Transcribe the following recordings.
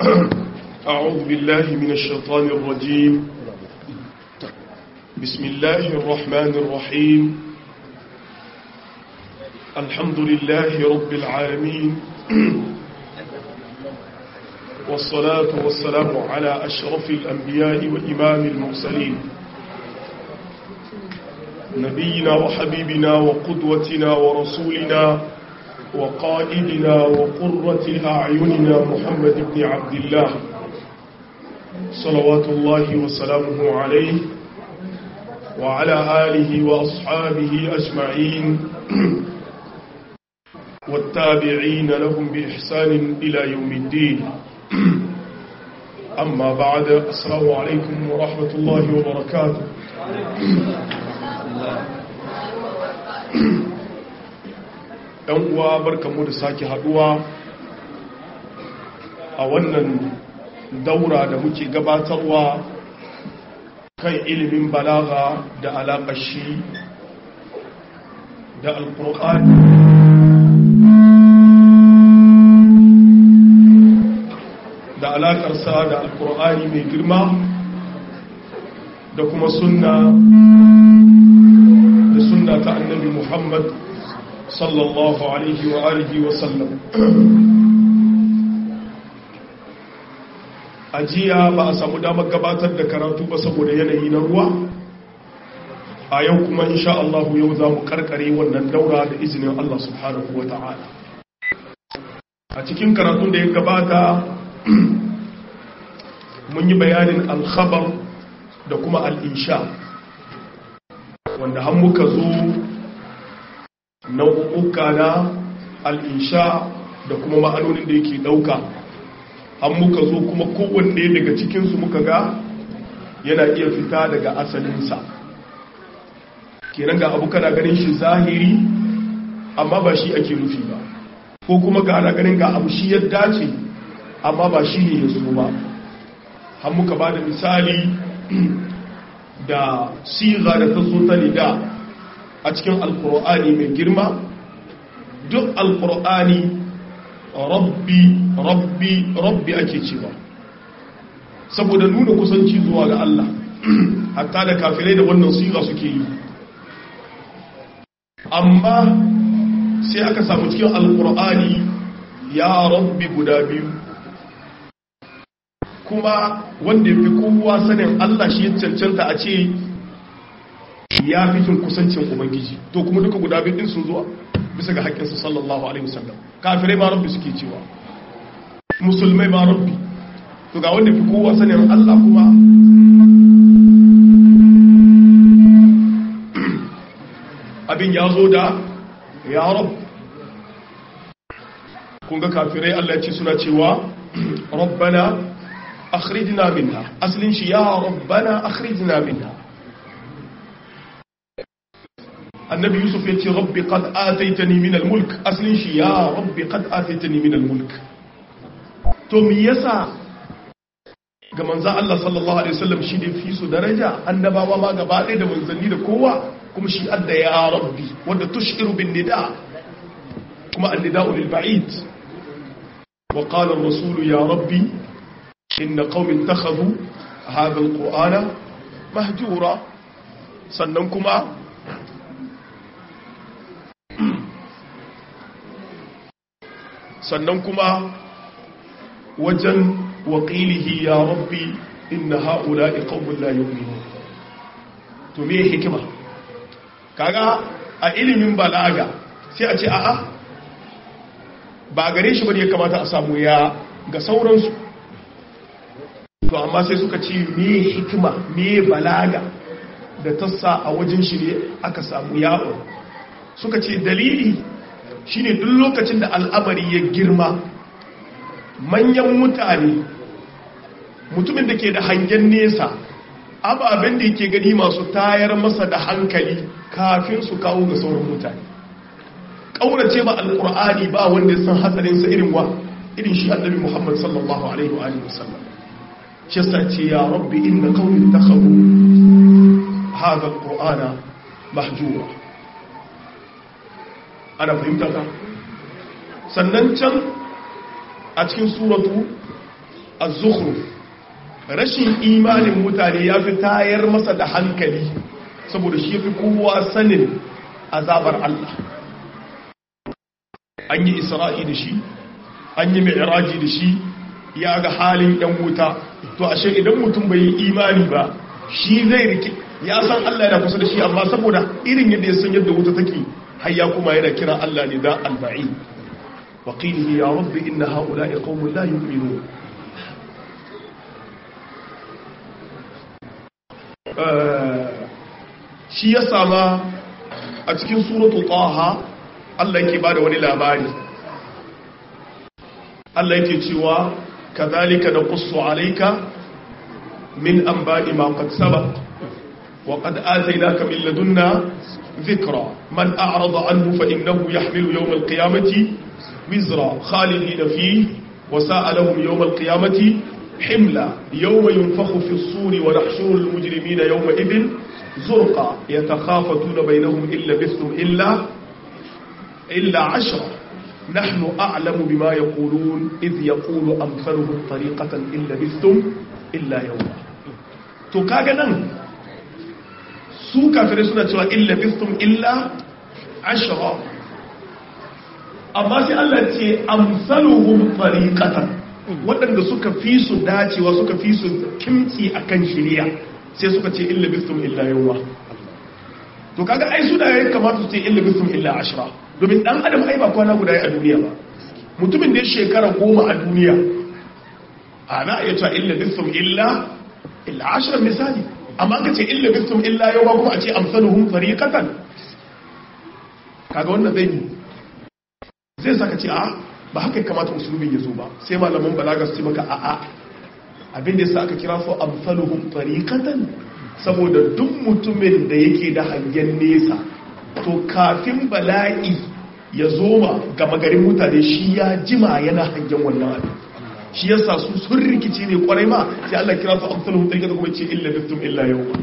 أعوذ بالله من الشيطان الرجيم بسم الله الرحمن الرحيم الحمد لله رب العالمين والصلاة والسلام على أشرف الأنبياء وإمام المرسلين نبينا وحبيبنا وقدوتنا ورسولنا وقائدنا وقرة أعيننا محمد بن عبد الله صلوات الله وسلامه عليه وعلى آله وأصحابه أجمعين والتابعين لهم بإحسان إلى يوم الدين أما بعد السلام عليكم ورحمة الله وبركاته ‘yan uwa barkamu da sake haduwa a wannan daura da muke gabatarwa kan ilimin balaga da alaƙar shi da alƙur'ani da alaƙarsa da alƙur'ani mai girma da kuma sunna da sunna ta annabi muhammad sallallahu alaihi wa alihi wa sallam a jiya ba a samu damar gabatar da karatu ba saboda yanayi na ruwa a yau kuma insha Allah yau za mu karkare wannan daura da izinin Allah subhanahu wa ta'ala a cikin karatun da ya gabata mun yi bayanin alkhabar da kuma al'insha wanda har muka zo nau'uka na al'insha da kuma ma'anonin da yake ɗauka an muka zo kuma kowanne daga cikinsu muka ga yana iya fita daga asalinsa kenan ga abu kana ganin shi zahiri amma ba shi ake nufi ba ko kuma ga ana ganin ga abu shi ya dace amma ba shi ne ya so ba an muka ba da misali da siga da ta zo ta nida a cikin alkur'ani mai girma duk alkur'ani rabbi rabbi rabbi ake cewa saboda nuna kusanci zuwa ga Allah hatta da kafirai da wannan siga suke yi amma sai aka samu cikin alkur'ani ya rabbi guda biyu kuma wanda ya fi kowa sanin Allah shi ya cancanta a ce ya fi jin kusancin ubangiji to kuma duka guda biyu din sun zuwa bisa ga haƙƙinsa sallallahu alaihi wasallam kafirai ma rabbi suke cewa musulmai ma rabbi to ga wanda fi kowa sanin Allah kuma abin ya zo da ya rab kun ga kafirai Allah ya ce suna cewa rabbana akhrijna minha aslin shi ya rabbana akhrijna minha annabi yusuf ya ce rabbi qad ataitani min al-mulk aslin shi ya rabbi qad ataitani min al-mulk to me yasa ga manzo Allah sallallahu alaihi wasallam shi ne fi su daraja annabawa ma gaba ɗaya da manzanni da kowa kuma shi adda ya rabbi wanda tushiru bin nida kuma an-nida'u lil ba'id wa qala ar-rasul ya rabbi inna qaumi ittakhadhu hadha al-qur'ana mahjura sannan kuma sannan kuma wajen waƙilihi ya rabbi inna ha'ula iqawmun la yu'minun to me hikima kaga a ilimin balaga sai a ce a'a ba gare shi bane ya kamata a samu ya ga sauransu to amma sai suka ce me hikima me balaga da tassa a wajen shi ne aka samu yawo suka ce dalili shine duk lokacin da al'amari ya girma manyan mutane mutumin da ke da hangen nesa ababen da yake gani masu tayar masa da hankali kafin su kawo ga sauran mutane ƙaurace ba alƙur'ani ba wanda san hatsarinsa irin wa irin shi annabi muhammad sallallahu alaihi wa wasallam shi yasa ce ya rabbi inna qaumin takhadu hadha alqur'ana mahjura ana fahimta ka sannan can a cikin suratu az-zukhruf rashin imanin mutane ya fi tayar masa da hankali saboda shi fi kowa sanin azabar Allah an yi isra'i da shi an yi mi'raji da shi ya ga halin yan wuta to ashe idan mutum bai yi imani ba shi zai rike ya san Allah yana kusa da shi amma saboda irin yadda ya san yadda wuta take har ya kuma yana kira Allah ne da al-ba'i wa qilihi ya rabbi inna ha'ula'i qaumun la yu'minun shi ya sama a cikin suratu taha Allah yake bada wani labari Allah yake cewa kadhalika naqussu alayka min anba'i ma qad sabaq wa qad atainaka min ladunna dhikra man a'rada anhu fa innahu yahmilu yawm al-qiyamati wizra khalidina fihi wa sa'a lahum yawm al-qiyamati حملا يوم ينفخ في الصور ونحشر المجرمين يومئذ زرقا يتخافتون بينهم إن لبثتم إلا إلا عشرة نحن أعلم بما يقولون إذ يقول أمثلهم طريقة إن لبثتم إلا يوما تكاغنا سوكا فرسنا ترى إن لبثتم إلا عشرة أما سي الله تي أمثلهم طريقة waɗanda suka fi su dacewa suka fi su kimtsi a kan shirya sai suka ce illa bistum illa yawa to kaga ai su da ya kamata su ce illa bistum illa ashira domin ɗan adam ai ba kwana guda a duniya ba mutumin da ya shekara goma a duniya ana iya cewa illa bistum illa illa ashira misali amma ka ce illa bistum illa yawa kuma a ce amsaluhum fariqatan kaga wannan zai zai saka ce a ba haka ya kamata musulmin ya zo ba sai malaman balaga su ce maka a'a abin da yasa aka kira su amsaluhum tariqatan saboda duk mutumin da yake da hangen nesa to kafin bala'i ya zo ma ga magarin mutane shi ya jima yana hangen wannan abin shi yasa su sun rikici ne kwarai ma sai Allah kira su amsaluhum tariqatan kuma ce illa bitum illa yawma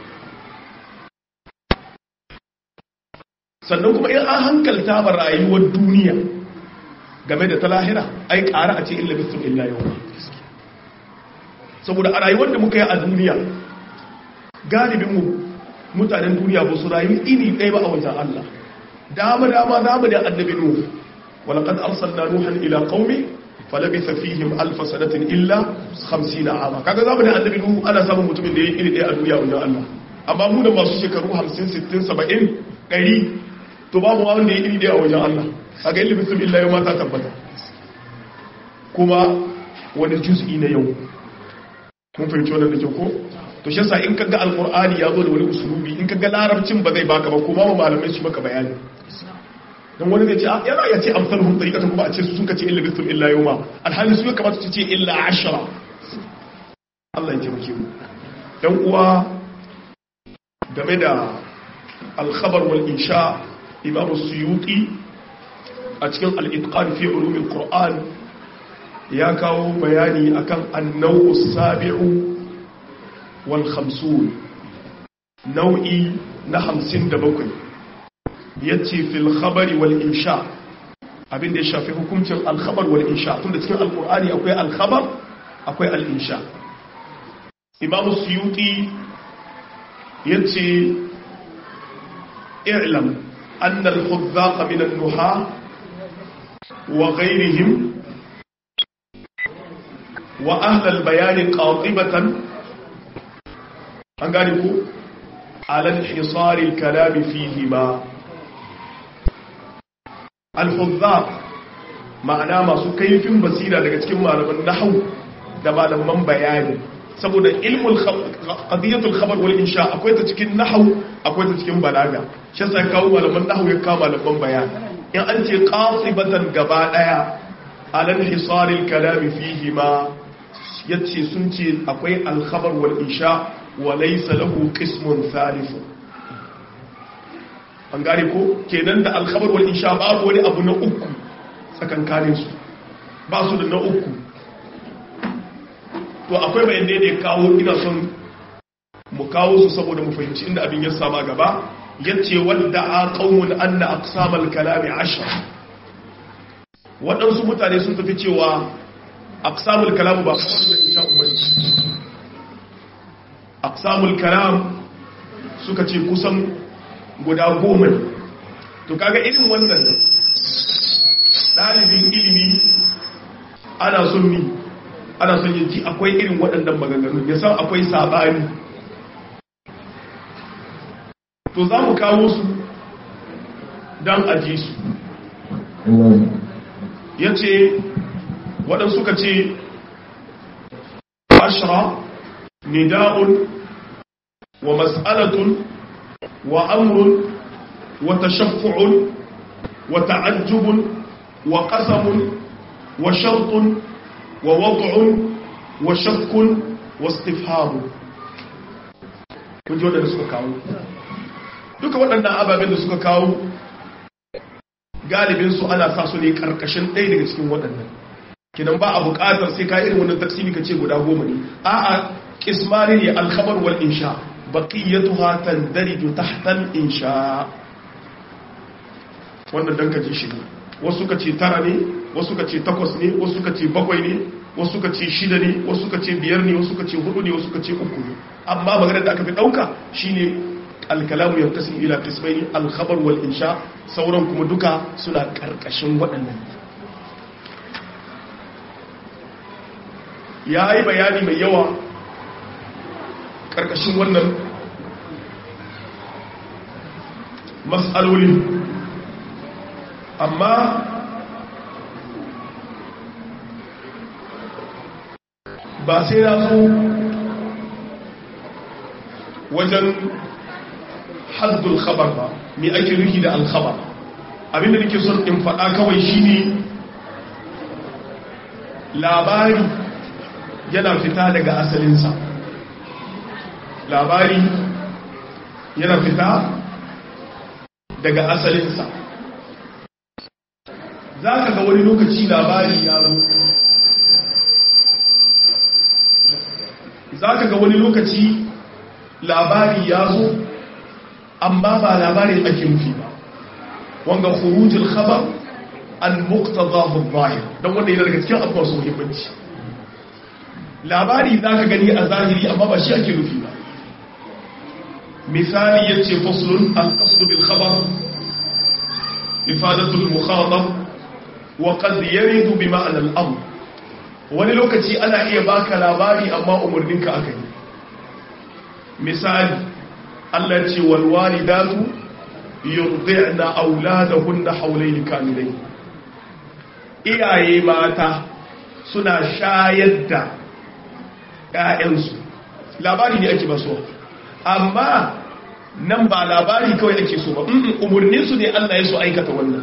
sannan kuma in an hankalta ba rayuwar duniya game da ta lahira ai ƙara a ce illa bistum illa yau saboda a rayuwar da muka yi a duniya galibinmu mutanen duniya ba su rayu ini ɗaya ba a wajen Allah dama dama dama da annabi nuhu walaqad arsalna nuhan ila qaumi falabitha fihim alf sanatin illa 50 ama kaga zamu da annabi nuhu ana samun mutumin da yake iri ɗaya a duniya wajen Allah amma mu da masu shekaru 50 60 70 100 to babu wanda ya iri ɗaya a wajen Allah a ga ilimin sun illa yau mata tabbata kuma wani juz'i na yau kun fahimci wannan da kyau ko to shi yasa in kaga alqur'ani ya zo da wani usulubi in kaga larabcin ba zai baka ba kuma ma malamai su maka bayani dan wani zai ce a yana ya ce amsaluhum tariqatan kuma a ce su sun kace illa bisum illa yawma alhali su ya kamata su ce illa ashara Allah ya taimake mu dan uwa game da al-khabar wal insha imam suyuti a cikin al'itƙan fi ulumin ƙur'an ya kawo bayani akan annau sabi'u wal hamsun nau'i na hamsin da bakwai ya ce fil khabari wal insha abinda ya shafi hukuncin alkhabar wal insha tun da cikin alƙur'ani akwai alkhabar akwai al'insha imamu suyuti ya ce i'lam annal khudzaqa min an-nuha وغيرهم وأهل البيان قاطبة أنقالكم على انحصار الكلام فيهما الحذاق ma'ana masu kaifin basira daga cikin malaman nahwu da malaman bayani saboda ilmul qadiyatul khabar wal insha akwai ta cikin nahwu akwai ta cikin balaga shi sai kawo malaman nahwu ya kawo malaman bayani in an ce qasibatan gaba daya alal hisaril kalami fihi ma yace sun ce akwai al khabar wal insha wa laysa lahu qismun thalith an gane ko kenan da al khabar wal insha babu wani abu na uku tsakankanin su ba su da na uku to akwai bayan da ya kawo ina son mu kawo su saboda mu fahimci inda abin ya sama gaba yace wadda a qaumun anna aqsamal kalami ashar waɗansu mutane sun tafi cewa aqsamul kalam ba khabar da insha Allah aqsamul kalam suka ce kusan guda goma ne to kaga irin wannan dalibin ilimi ana son mi ana son yin ji akwai irin waɗannan maganganun ya san akwai sabani to za mu kawo su don aji su ya ce waɗansu ka ce ashira nida'un wa mas'alatun wa amrun wa tashaffu'un wa ta'ajjubun wa qasamun wa shartun wa wad'un wa shakkun wa istifhamu kun ji waɗanda suka kawo duka waɗannan ababen da suka kawo galibinsu ana sa su ne ƙarƙashin ɗaya daga cikin waɗannan kinan ba a buƙatar sai ka irin wannan taksimi ka ce guda goma ne a'a kismani ne alkhabar wal insha baqiyatuha tandariju tahta al insha wannan dan ka ji shi wasu ka ce tara ne wasu ka ce takwas ne wasu ka ce bakwai ne wasu ka ce shida ne wasu ka ce biyar ne wasu ka ce hudu ne wasu ka ce uku ne amma maganar da aka fi ɗauka shine alkalamu ya kasin ila kismaini alkhabar wal insha sauran kuma duka suna karkashin waɗannan ya yi bayani mai yawa karkashin wannan matsaloli amma ba sai na so wajen haddul khabar ba me ake nufi da alkhabar abinda nake son in faɗa kawai shine labari yana fita daga asalinsa labari yana fita daga asalinsa za ka ga wani lokaci labari ya zo za ka ga wani lokaci labari ya zo amma ba labarin ake nufi ba wanga khurujul khabar an muqtadahu adh-dhahir dan wanda yana daga cikin abubuwa su muhimmanci labari zaka gani a zahiri amma ba shi ake nufi ba misali yace faslun al-qasd bil khabar ifadatu al-mukhatab wa qad yarid bi ma'na al-amr wani lokaci ana iya baka labari amma umurninka akai misali Allah ce walwalidatu yurdi'na auladahunna hawlayn kamilayn iyaye mata suna shayar da ƴaƴansu labari ne ake baso amma nan ba labari kawai ake so ba umurnin su ne Allah ya so aikata wannan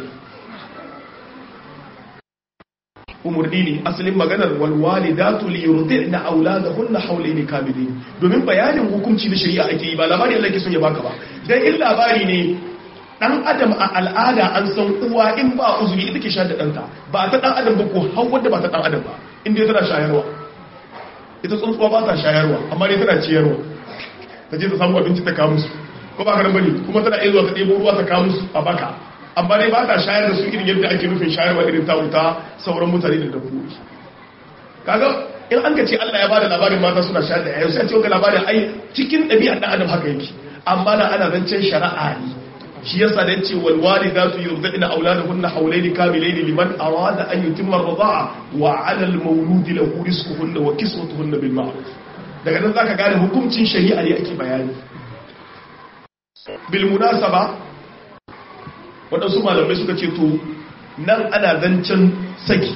umurni ne asalin maganar walwalidatu li yurdi'na auladahunna hawlayn kamilayn domin bayanin hukunci na shari'a ake yi ba labari Allah ke son ya baka ba dan in labari ne dan adam a al'ada an san uwa in ba uzuri ita ke sha da danta ba ta dan adam ba ko har wanda ba ta dan adam ba in dai tana shayarwa ita tsuntsuwa ba ta shayarwa amma dai tana ciyarwa ta je ta samu abinci ta kawo musu ko ba ka nan bane kuma tana iya zuwa ta ɗebo ruwa ta kawo musu a baka amma dai ba ta shayar da su irin yadda ake nufin shayarwa irin ta wuta sauran mutane da dabbobi kaga in an ka ce Allah ya bada labarin mata suna shayar da yayin sai ce ga labarin ai cikin ɗabi'ar dan adam haka yake amma na ana zancen shari'a ne shi yasa da yace wal walidatu yurdina auladahunna hawlayn kamilayn liman arada an yutimma ar-rida'a wa 'ala al-mawlud lahu rizquhunna wa kiswatuhunna bil ma'ruf daga nan zaka gane hukuncin shari'a ne ake bayani bil munasaba waɗansu malamai suka ce to nan ana zancen saki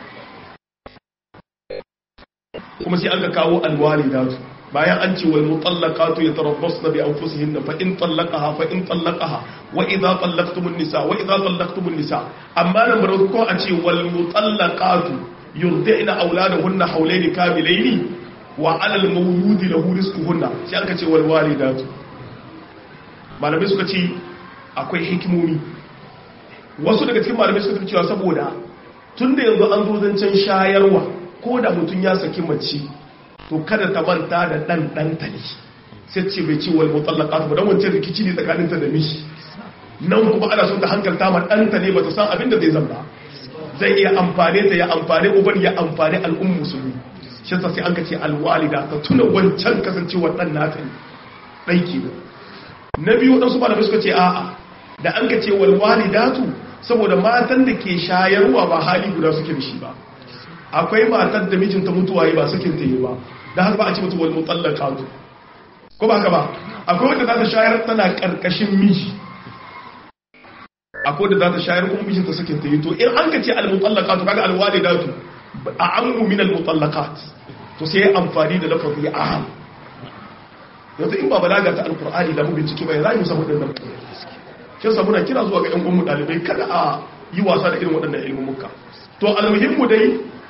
kuma sai aka kawo alwali datu bayan an ce wal mutallaqatu yatarabbasna bi anfusihinna fa in tallaqaha fa in tallaqaha wa idha tallaqtumun nisa wa idha tallaqtumun nisa amma nan bar ko a ce wal mutallaqatu yurdi'na auladahunna hawlayn kamilayn wa 'ala al mawlud lahu rizquhunna sai aka ce wal walidatu malamai suka ce akwai hikimomi wasu daga cikin malamai suka cewa saboda tun da yanzu an zo zancen shayarwa ko da mutum ya saki mace to kada ta manta da ɗan ɗanta ne sai ce bai ce wal mutallaka ta don wancan rikici ne tsakaninta da mishi nan kuma ana son ta hankalta ma ɗanta ne ba ta san abin da zai zamba zai iya amfane ta ya amfane uban ya amfane al'ummu musulmi shi sai an ka ce alwalida ta tuna wancan kasancewar dan nata ne dai kenan na biyu wadansu malamai suka ce a'a da an ka ce wal walidatu saboda matan da ke shayarwa ba hali guda suke da shi ba akwai matar da mijinta mutuwa yi ba sakin ta yi ba da haka ba a ce mutu wal mutallaqatu ko ba haka ba akwai wanda za ta shayar tana karkashin miji akwai da za ta shayar kuma mijinta sakin ta yi to in an ka ce al-mutallaqat kaga al-walidatu a ammu min al-mutallaqat to sai amfani da lafazi aham yanzu in ba balaga ta alqur'ani da mu bincike bai zai musa wadannan kin samu na kira zuwa ga yan uwan dalibai kada a yi wasa da irin waɗannan ilmumuka to almuhimmu dai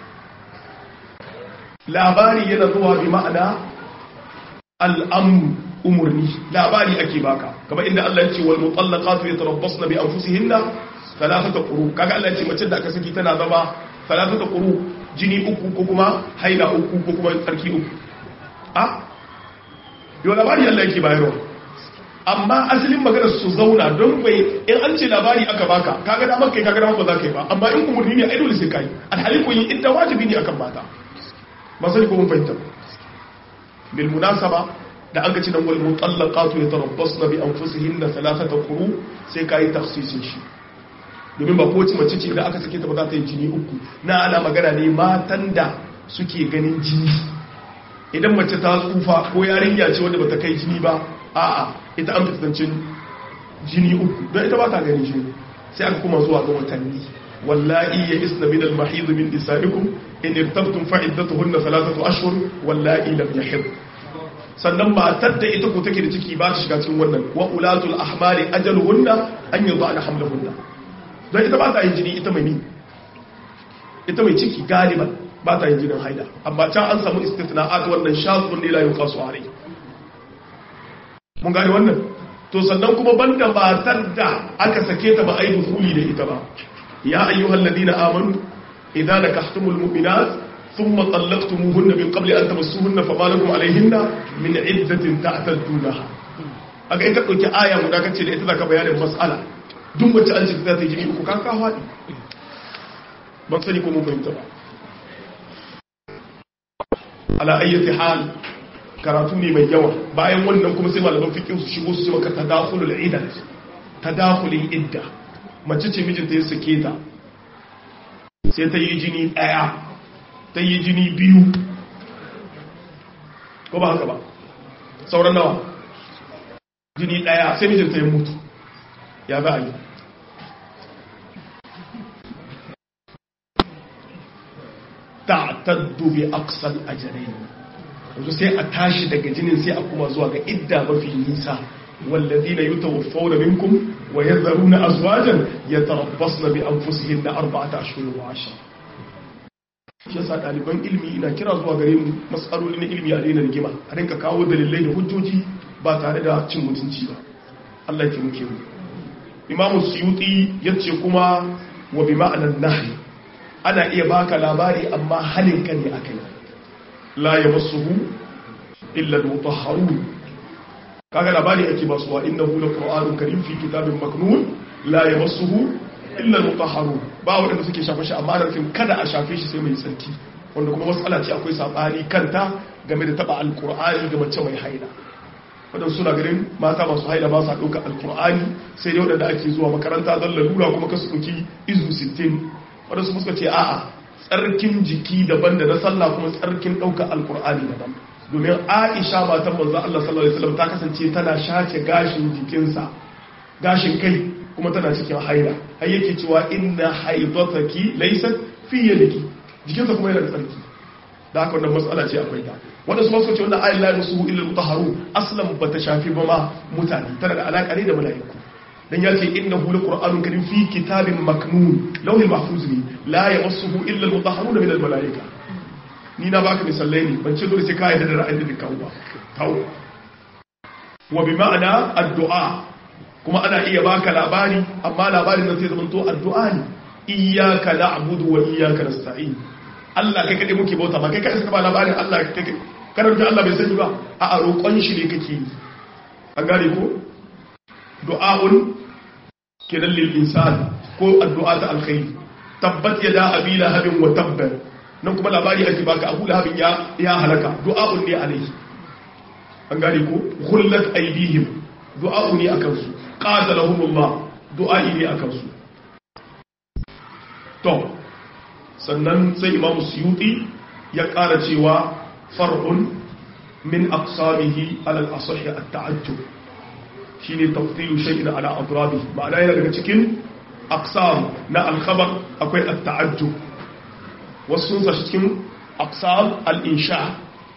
labari yana zuwa bi ma'ana al'amru umurni labari ake baka kamar inda Allah ya ce wal mutallaqatu yatarabbasna bi anfusihinna thalathata quru kaga Allah ya ce mace da aka saki tana zama thalathata quru jini uku ko kuma haila uku ko kuma tsarki uku a yau labari Allah yake bayarwa amma asalin magana su zauna don bai in an ce labari aka baka kaga da maka kaga da maka za ka yi ba amma in umurni ne ai dole sai kai alhali ko yin idda wajibi ne akan mata ba sai ko mun fahimta bil munasaba da an gaci nan wal mutallaqatu yatarabbasna bi anfusihinna thalathata quru sai kai tafsirin shi domin ba kowace mace ce da aka sake ta ba za ta yi jini uku na ana magana ne matan da suke ganin jini idan mace ta tsufa ko yarinya ce wanda bata kai jini ba a'a ita an fitancin jini uku don ita ba ta ganin jini sai aka kuma zuwa ga watanni wallahi ya isna min al-mahid min nisaikum in irtabtum fa iddatuhunna thalathatu ashhur wallahi lam yahid sannan matar da ita ko take da ciki ba ta shiga cikin wannan wa ulatul ahmali ajaluhunna an yudana hamlahunna don ita ba ta yin jini ita mai ni ita mai ciki galiban ba ta yin jinin haida amma can an samu istitna'at wannan shazun ne la yuqasu alai mun gane wannan to sannan kuma banda matar da aka sake ta ba a yi dukuli da ita ba ya ayyuhal ladina amanu idza nakahtumul mu'minat thumma talaqtumuhunna min qabli an tamassuhunna fama lakum alayhinna min iddatin ta'taddunaha aka ita dauki aya guda kace da ita zaka bayanin mas'ala duk wacce an ce za ta yi jini uku kan ka fadi ban sani ko mun fahimta ba ala ayyati hal karatu ne mai yawa bayan wannan kuma sai malaman fikin su shigo su ce maka tadakhulul iddat tadakhulin idda mace ce mijinta ya sake ta sai ta yi jini daya ta yi jini biyu ko ba haka ba sauran nawa jini daya sai mijinta ya mutu ya za a yi ta'taddu bi aqsal ajrayn yanzu sai a tashi daga jinin sai a kuma zuwa ga idda mafi nisa والذين يتوفون منكم ويذرون أزواجا يتربصن بأنفسهن أربعة أشهر وعشرة shi yasa ɗaliban ilimi ina kira zuwa gare mu matsaloli na ilimi a daina rigima a rinka kawo dalilai da hujjoji ba tare da cin mutunci ba Allah ya muke mu imamu suyuti ya ce kuma wa bi ma'anar nahi ana iya baka labari amma halin ka ne akai la yamassuhu illa al-mutahharun kaga labari ake ba suwa innahu laqur'anun karim fi kitabin maknun la yamassuhu illa al-mutahharun ba wanda suke shafa shi amma da kada a shafe shi sai mai tsarki wanda kuma mas'ala ce akwai sabani kanta game da taba al-qur'ani ga mace mai haila wadanda suna ganin mata masu haila ba sa dauka al-qur'ani sai dai wadanda ake zuwa makaranta don lalura kuma kasu dauki izu 60 wadanda su suka ce a'a tsarkin jiki daban da na sallah kuma tsarkin dauka al-qur'ani daban domin aisha matan manzo Allah sallallahu alaihi wasallam ta kasance tana shace gashin jikinsa gashin kai kuma tana cikin haila har yake cewa inna haidataki laysat fi yadiki jikinsa kuma yana da tsarki da haka wannan matsala ce akwai ta wanda su ma suka ce wannan ayin la yusu illa mutahharu aslan bata shafi ba ma mutane tana da alaka ne da malaiku dan ya ce innahu laqur'anun karim fi kitabin maknun lawhil mahfuz ne la yamassuhu illa almutahharuna min almalaika ni na baka misalai ne ban ce dole sai ka yarda da ra'ayin da kawo ba kawo wa bi ma'ana addu'a kuma ana iya baka labari amma labarin nan sai zama to addu'a ne iyyaka na'budu wa iyyaka nasta'in Allah kai kade muke bauta ba kai kai saka ba labarin Allah kai karanta Allah bai sani ba a a roƙon shi ne kake yi an gane ko du'a'un kenan lil insan ko addu'a ta alkhairi tabbat yada abi lahabin wa tabbar nan kuma labari ake baka abu lahabin ya ya halaka du'a'un ne alaihi an gane ko ghullat aydihim du'a'u ne akan su qatalahumullah du'a'i ne akan su to sannan sai imamu suyuti ya ƙara cewa far'un min aqsamihi ala al-asahhi at-ta'ajjub shine tafsiru shay'in ala atrabi ma'ana yana daga cikin aqsam na al-khabar akwai at-ta'ajjub wasu sun sashi cikin aqsam al-insha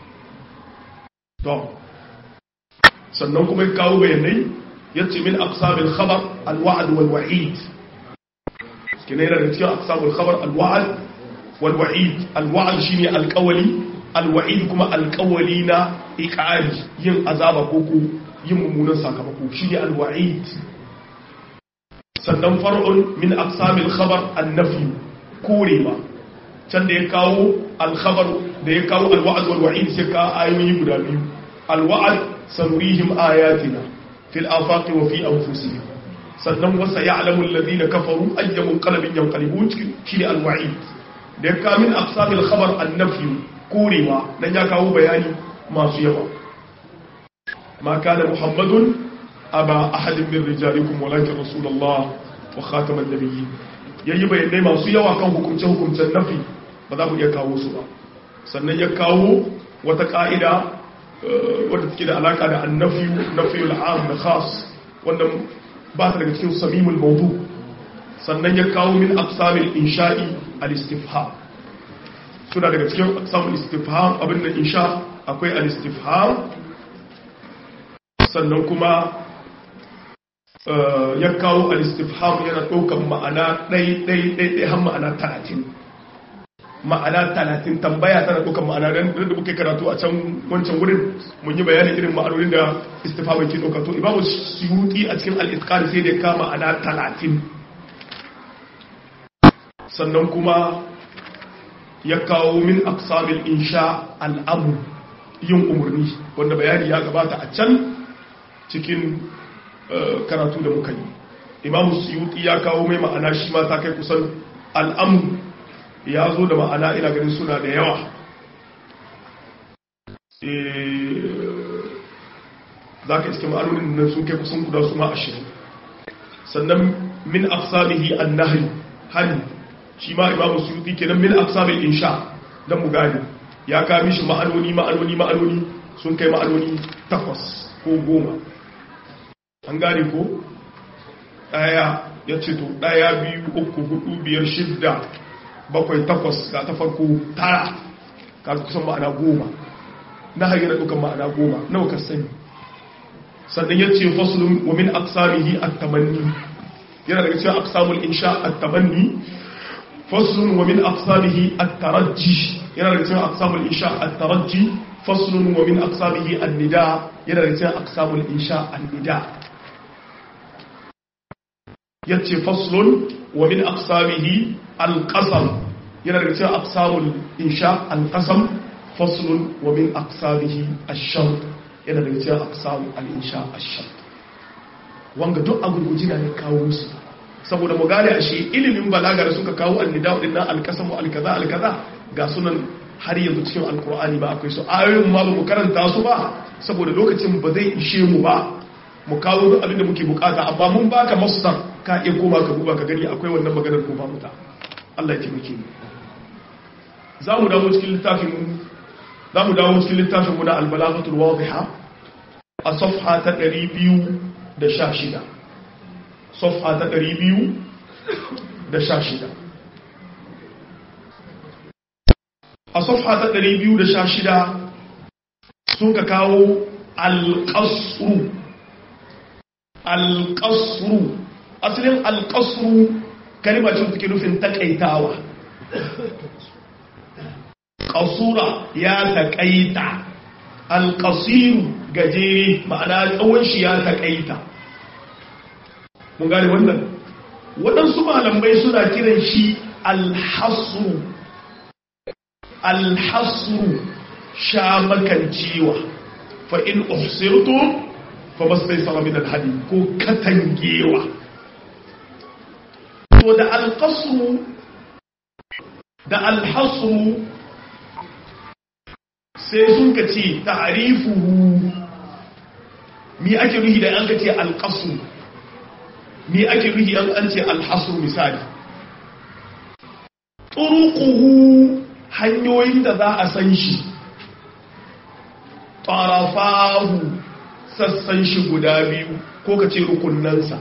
to sannan kuma ya kawo bayanai yace min aqsam al-khabar al-wa'd wal-wa'id kina yana daga cikin aqsam al-khabar al-wa'd wal-wa'id al-wa'd shine al-qawli al-wa'id kuma al-qawli na iqari yin azaba ko ko yin mummunan sakamako shi ne alwa'id sannan far'un min aqsamil khabar annafi korewa can da ya kawo alkhabar da ya kawo alwa'ad wal wa'id sai ka ayoyi guda biyu alwa'ad sanurihim ayatina fil afaqi wa fi anfusihim sannan wasa ya'lamu alladhina kafaru ayyamun qalbin yanqalibun shi ne alwa'id da ya kawo min aqsamil khabar annafi korewa dan ya kawo bayani masu yawa ما كان محمد أبا أحد من رجالكم ولكن رسول الله وخاتم النبيين yayi bayanai masu yawa kan hukumce-hukumcen nafi ba za mu iya kawo su ba sannan ya kawo wata ka'ida wadda take da alaka da annafi nafiyul am da khas wanda ba ta daga cikin samimul mawdu sannan ya kawo min aqsamil insha'i al-istifham suna daga cikin aqsamul istifham abin da insha akwai al-istifham sannan kuma ya kawo al-istifham yana ɗaukar ma'ana ɗai-ɗai-ɗai har ma'ana talatin ma'ana talatin tambaya tana ɗaukar ma'ana don da muka karatu a can wancan wurin mun yi bayanin irin ma'anonin da istifham ke ɗauka to imamu suyuti a cikin al-itqan sai da ka ma'ana talatin sannan kuma ya kawo min aqsamil insha al-amr yin umarni wanda bayani ya gabata a can cikin karatu da muka yi imamu suyuti ya kawo mai ma'ana shi ma ta kai kusan al'amu ya zo da ma'ana ina ganin suna da yawa za ka iske ma'anonin nan sun kai kusan guda su ma ashirin sannan min afsamihi annahi hani shi ma imamu suyuti kenan min afsamin insha don mu gane ya kami shi ma'anoni ma'anoni ma'anoni sun kai ma'anoni takwas ko goma an gane ko ɗaya ya ce to ɗaya biyu uku hudu biyar shidda bakwai takwas ga ta farko tara ka kusan ma'ana goma na hanyar ɗaukan ma'ana goma nawa ka sani sannan ya ce fasulun wa min aksamihi at-tamanni yana daga cikin aksamul insha at-tamanni fasulun wa min aksamihi at-tarajji yana daga cikin aksamul insha at-tarajji faslun wa min aqsamihi an-nida yana da cikin aqsamul insha an-nida yace faslun wa min aqsamihi al-qasam yana da cikin aqsamul insha al-qasam faslun wa min aqsamihi ash-shart yana da cikin aqsam al-insha ash-shart wanga duk a gurguji ne kawo su saboda mu gane ashe ilimin balaga da suka kawo an-nida dinnan al-qasam al-kaza al-kaza ga sunan har yanzu cikin alkur'ani ba akwai su ayoyin ma ba mu karanta su ba saboda lokacin ba zai ishe mu ba mu kawo duk abin da muke bukata amma mun baka masdar ka iya koma ka duba ka gani akwai wannan maganar ko ba mu ta Allah ya taimake mu za mu dawo cikin littafin mu za mu dawo cikin littafin mu na al-balaghatul wadiha a safha ta 216 safha ta 216 a safha ta 216 sun ka kawo alƙasru alƙasru asalin alƙasru kalimacin suke nufin taƙaitawa ƙasura ya taƙaita alƙasiru gajere ma'ana tsawon shi ya taƙaita mun gane wannan waɗansu malamai suna kiran shi alhasru alhasru sha makancewa fa in uhsirtu fa mastaysara min alhadi ko katangewa to da alqasru da alhasru sai sun ka ce ta'rifuhu mi ake nuhi da an ka ce alqasr mi ake nuhi an an ce alhasru misali turuquhu hanyoyin da za a san shi tarafahu sassan shi guda biyu ko ka ce rukunansa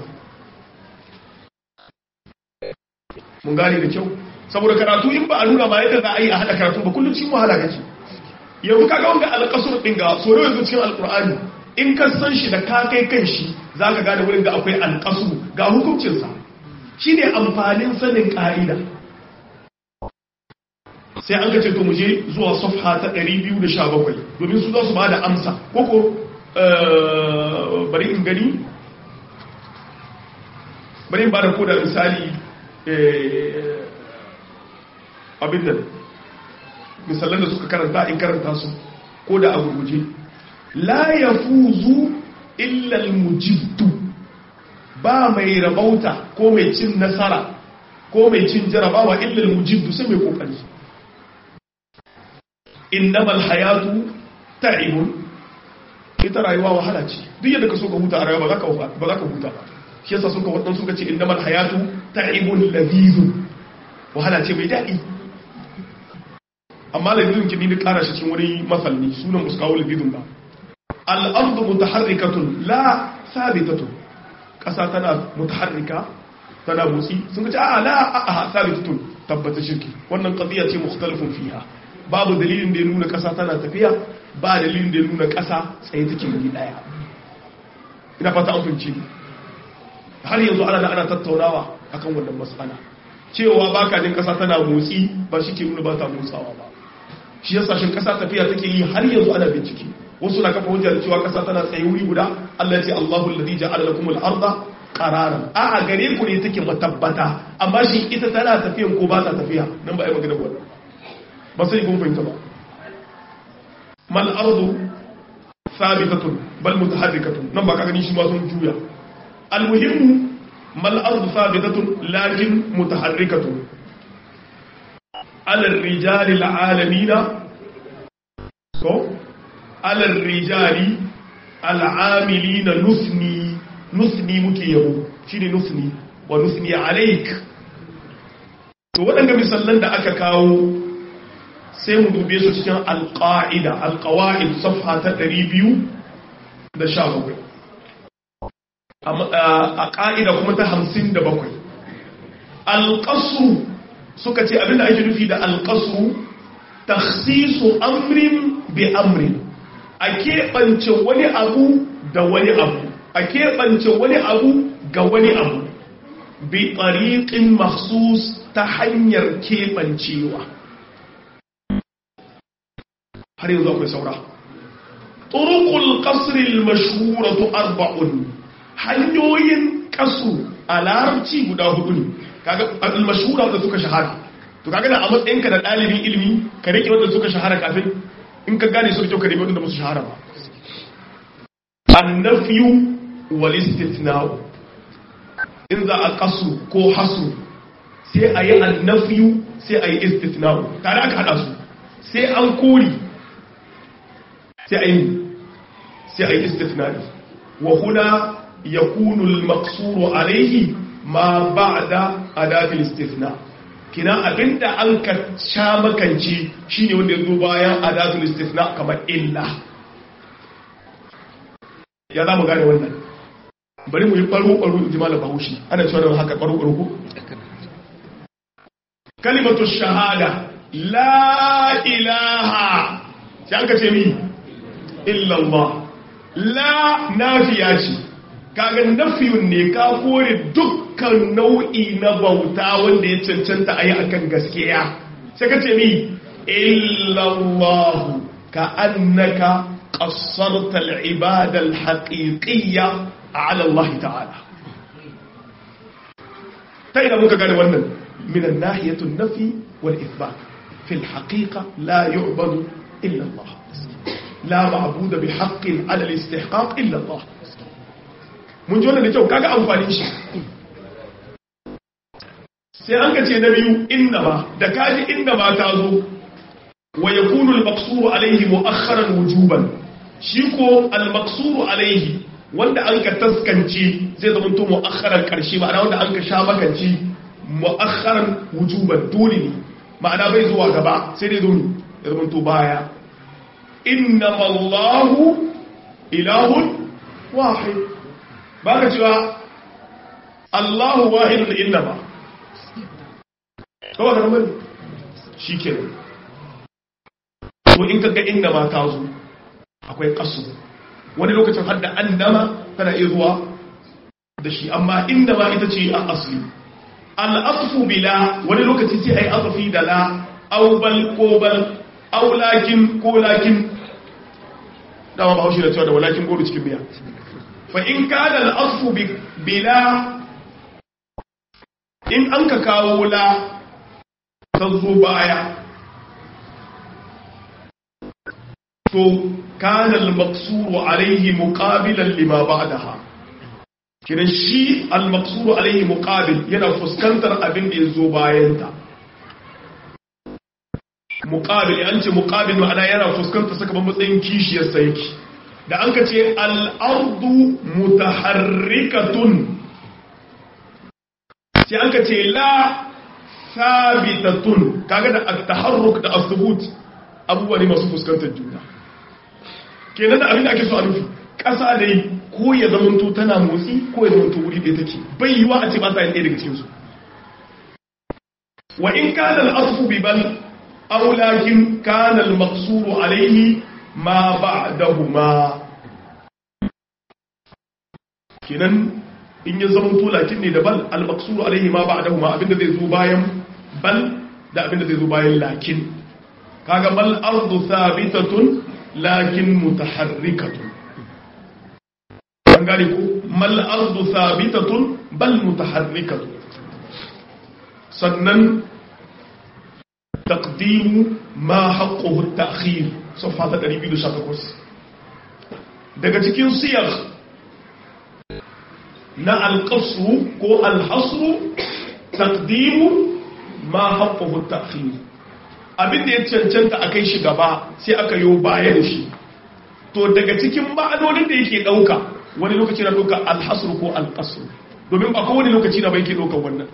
mun gane da kyau saboda karatu in ba a nuna ma yadda za a yi a haɗa karatu ba kullum cikin wahala kake yanzu kaga wanga alƙasur ɗin ga so yanzu cikin alƙur'ani in ka san shi da ka kai kan shi za ka gane wurin da akwai alƙasur ga hukuncinsa shi ne amfanin sanin ƙa'ida sai an gace to mu je zuwa safha ta 217 domin su za su ba da amsa koko bari in gani bari in ba da koda misali abin nan misalan da suka karanta in karanta su ko da a gurguje la ya fuzu illal mujibtu ba mai rabauta ko mai cin nasara ko mai cin jarabawa illal mujibtu sai mai kokari innamal hayatu ta'ibun ita rayuwa wahala ce duk yadda ka so ka huta a rayuwa ba za ka huta ba shi yasa suka waɗansu suka ce innamal hayatu ta'ibun ladizun wahala ce mai daɗi amma ladizun ki ni ƙara shi cikin wani masalni sunan muskawo ladizun ba al'ardu mutaharrikatun la sabitatun ƙasa tana mutaharrika tana motsi sun ce a la a a sabitatun tabbata shirki wannan qadiya ce mukhtalifun fiha babu dalilin da ya nuna ƙasa tana tafiya ba dalilin da ya nuna ƙasa tsaye take wuri ɗaya ina fata an fahimci har yanzu ana da ana tattaunawa akan wannan matsala cewa baka jin ƙasa tana motsi ba shi ke nuna ba ta motsawa ba shi yasa shin ƙasa tafiya take yi har yanzu ana bincike wasu na kafa hujja da cewa ƙasa tana tsaye wuri guda Allah ya ce Allahu alladhi ja'ala lakum al-ardha qararan a a gare ku ne take matabbata amma shi ita tana tafiyan ko ba ta tafiya nan ba ai magana ba ba sai kun fahimta ba mal ardu thabitatun bal mutaharrikatun nan ba ka gani shi ma sun juya almuhimmu mal ardu thabitatun lakin mutaharrikatun ala rijali alalamina ko ala rijali al'amilina nusni nusni muke yabo shine nusni wa nusni alaik to waɗanda misallan da aka kawo sai mu dube su cikin alƙa'ida alƙawa'id safha ta 217 a ƙa'ida kuma ta 57 alƙasu suka ce abinda ake nufi da alƙasu taksisu amrin bi amrin a keɓance wani abu da wani abu a keɓance wani abu ga wani abu bi ɗariƙin maksus ta hanyar keɓancewa har yanzu akwai saura turuqul qasr al mashhuratu arba'un hanyoyin kasu a larabci guda hudu ne kaga al mashhura da suka shahara to kaga da a matsayin ka da dalibin ilimi ka rike wanda suka shahara kafin in ka gane su da kyau ka rike wanda ba su shahara ba annafyu wal istithna'u in za a kasu ko hasu sai a yi annafyu sai a yi istithna'u tare aka hada su sai an kori sai a yi sai a yi istifnari wa huna ya kunul maksuru alaihi ma ba da adafin istifna kina abinda an ka sha makanci shi ne wanda ya zo bayan adafin istifna kamar illa ya za mu gane wannan bari mu yi ɓaro-ɓaro in ji malam bahaushe ana cewa da haka ɓaro-ɓaro ko? kalimatu shahada la ilaha sai an ka ce mi illallah la nafiya ce kaga nafiyun ne ka kore dukkan nau'i na bauta wanda ya cancanta a yi akan gaskiya sai ka ce mi illallah ka annaka qassarta al-ibada al-haqiqiyya ala Allah ta'ala ta ina muka gane wannan min an-nahiyatu an-nafi wal ithbat fi al-haqiqa la yu'badu illa Allah la ma'budu bi haqqin 'ala al-istihqaq illa Allah mun ji wannan da kyau kaga amfanin shi sai an ka ce na biyu inna ma da kaji inna ma ta zo wa yakunu al-maqsuru alayhi mu'akhkharan wujuban shi ko al-maqsuru alayhi wanda an ka taskance zai zama to mu'akhkharan karshe ma'ana wanda an ka sha makanci mu'akhkharan wujuban dole ne ma'ana bai zuwa gaba sai dai zo ya zama to baya inna Allahu ilahun wahid baka cewa Allahu wahidun inna ba kawai da bane shikenan to in kaga inna ma ta zo akwai kasu wani lokacin hadda annama tana iya zuwa da shi amma inda ma ita ce a asli al'afu bila wani lokaci sai ai azafi da la aw bal ko bal aw lakin ko lakin dama ba haushi da cewa da walakin goro cikin biya fa in kana al'afu bila in an ka kawo la ta zo baya to kana al-maqsuru alayhi muqabilan lima ba'daha kidan shi al-maqsuru alayhi muqabil yana fuskantar abin da yazo bayan ta muqabil an ce muqabil ma'ana yana fuskantar saka matsayin kishiyar sa yake da an ka ce al-ardu mutaharrikatun sai an ka ce la sabitatun kaga da at-taharruk da as-subut abubuwa ne masu fuskantar juna kenan da abin da ake so a nufi ƙasa dai ko ya zamanto tana motsi ko ya zamanto wuri ɗaya take bai yiwa a ce ba sa yin ɗaya daga cikinsu wa in kana al-asfu bi bal aw lakin kana al-maqsuru alayhi ma ba'dahuma kenan in ya zamanto lakin ne da bal al-maqsuru alayhi ma ba'dahuma abinda zai zo bayan bal da abinda zai zo bayan lakin kaga bal ardu thabitatun lakin mutaharrikatun an gane ko mal ardu thabitatun bal mutaharrikatun sannan taqdimu ma haqquhu at-ta'khir safha ta 218 daga cikin siyar na al-qasru ko al-hasru taqdimu ma haqquhu at-ta'khir abin da ya cancanta a kai shi gaba sai aka yi baya da shi to daga cikin ma'anonin da yake ɗauka wani lokaci na ɗauka alhasru ko alƙasru domin ba kowane lokaci na bai ke ɗaukan wannan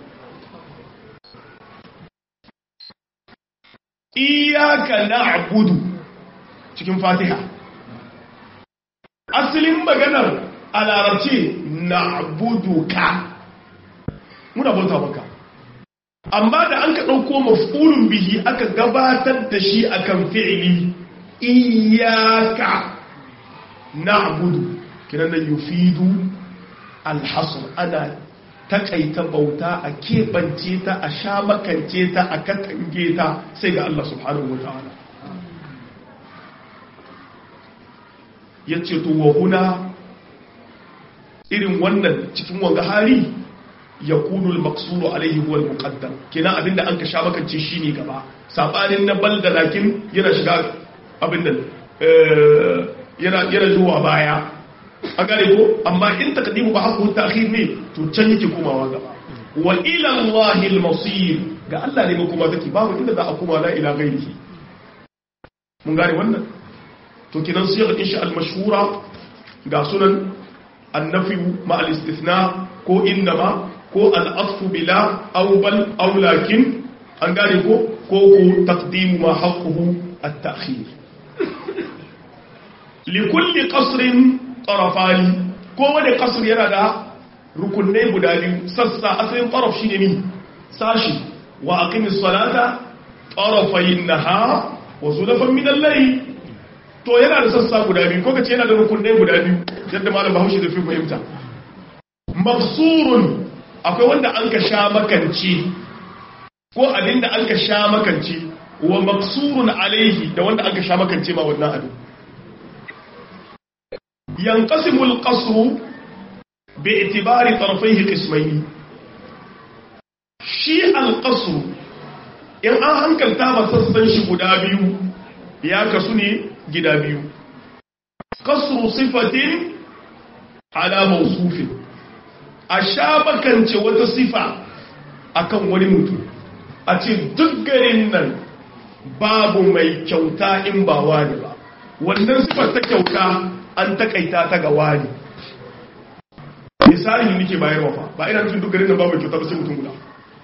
iyaka na abudu cikin fatiha asalin maganar a larabce na abudu ka muna bauta maka amma da an ka ɗauko mafulun bihi aka gabatar da shi akan fi'ili iyaka na'budu kinan nan yufidu alhasr ana takaita bauta a keɓance ta a sha makance ta a katange ta sai ga Allah subhanahu wa ta'ala ya ce to wa huna irin wannan cikin wanga hari ya kunul maksuru alaihi huwal muqaddam kina abinda an ka sha makance shine gaba sabanin na bal da lakin yana shiga abin nan yana yana zuwa baya a gare ko amma in taqdimu ba haku ta'khir ne to can yake komawa gaba wa ila allahi al-masir ga Allah ne kuma take babu inda za a koma la ila ghairihi mun gane wannan to kinan siyar insha al-mashhura ga sunan annafi ma al-istithna ko innama ko al'afu bila aubal aulakin an gane ko ko ko taqdimu ma haqquhu at-ta'khir likulli qasrin tarafani ko wani qasr yana da rukunai guda biyu sassa asalin taraf shine mi sashi wa aqimis salata tarafayn nahar wa zulfan min al-layl to yana da sassa guda biyu ko kace yana da rukunai guda biyu yadda malam Bahaushe da fi fahimta mafsurun akwai wanda an ka sha makance ko abinda an ka sha makance wa maksurun alaihi da wanda an ka sha makance ma wannan abin yanqasimul qasru bi itibari tarafaihi qismayn shi al-qasru in an hankalta ba sassan shi guda biyu ya kasu ne gida biyu qasru sifatin ala mawsufin a sha bakance wata sifa akan wani mutum a ce duk garin nan babu mai kyauta in ba wani ba wannan sifar ta kyauta an takaita ta ga wani misali ne nake bayarwa fa ba ina nufin duk garin nan babu kyauta ba sai mutum guda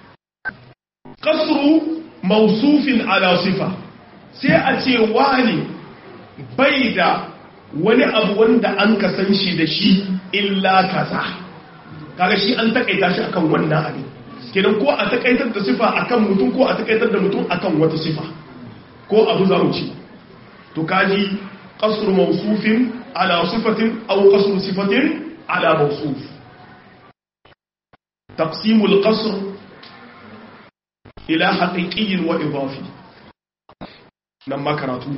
kasru mausufin ala sifa sai a ce wani bai da wani abu wanda an kasan shi da shi illa kaza kaga shi an takaita shi akan wannan abin kenan ko a takaitar da sifa akan mutum ko a takaitar da mutum akan wata sifa ko abu za mu ci to kaji qasru mawsufin ala sifatin aw qasru sifatin ala mawsuf taqsim al-qasr ila haqiqi wa idafi nan makaratu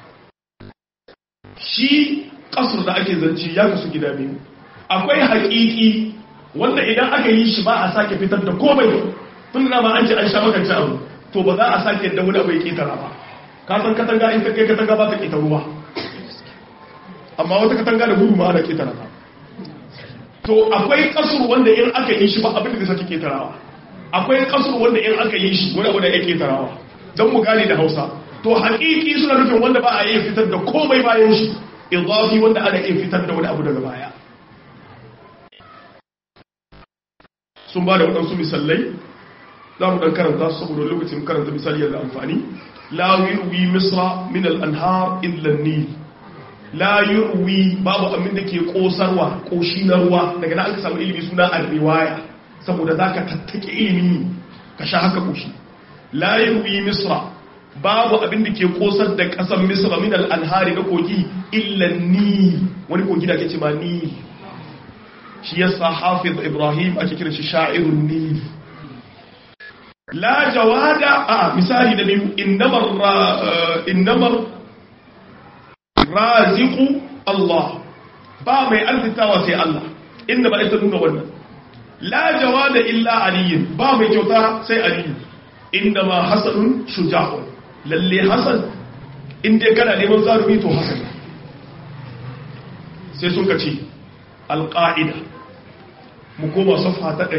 shi qasr da ake zanci ya kasu gida biyu akwai haqiqi wanda idan aka yi shi ba a sake fitar da komai tun da ma an ce an sha makance abu to ba za a sake da wani abu ya ketara ba ka san katanga in ka kai katanga ba ta keta ruwa amma wata katanga da gudu ma ana ketara ba to akwai kasur wanda in aka yi shi ba abin da zai sake ketarawa akwai kasur wanda in aka yi shi wani abu da ya ketarawa don mu gane da hausa to haƙiƙi suna nufin wanda ba a iya fitar da komai bayan shi idafi wanda ana iya fitar da wani abu daga baya sun ba da waɗansu misalai za mu ɗan karanta saboda lokacin karanta misali yadda amfani la yurwi misra min al-anhar illa nil la yurwi babu abin da ke kosarwa koshi na ruwa daga nan aka samu ilimi suna ar-riwaya saboda zaka tattake ilimi ka sha haka koshi la yurwi misra babu abin da ke kosar da ƙasar misra min al-anhari na kogi illa nil wani kogi da ake ce ma nil shi yasa hafiz ibrahim ake kira shi sha'irun nil la jawada a misali da biyu innamar innamar raziqu Allah ba mai arzitawa sai Allah inda ba ita nuna wannan la jawada illa aliyin ba mai kyauta sai aliyu inda ma hasanun shuja'un lalle hasan inda kana neman zarumi to hasan sai sun ka ce alƙa'ida mu koma safa ta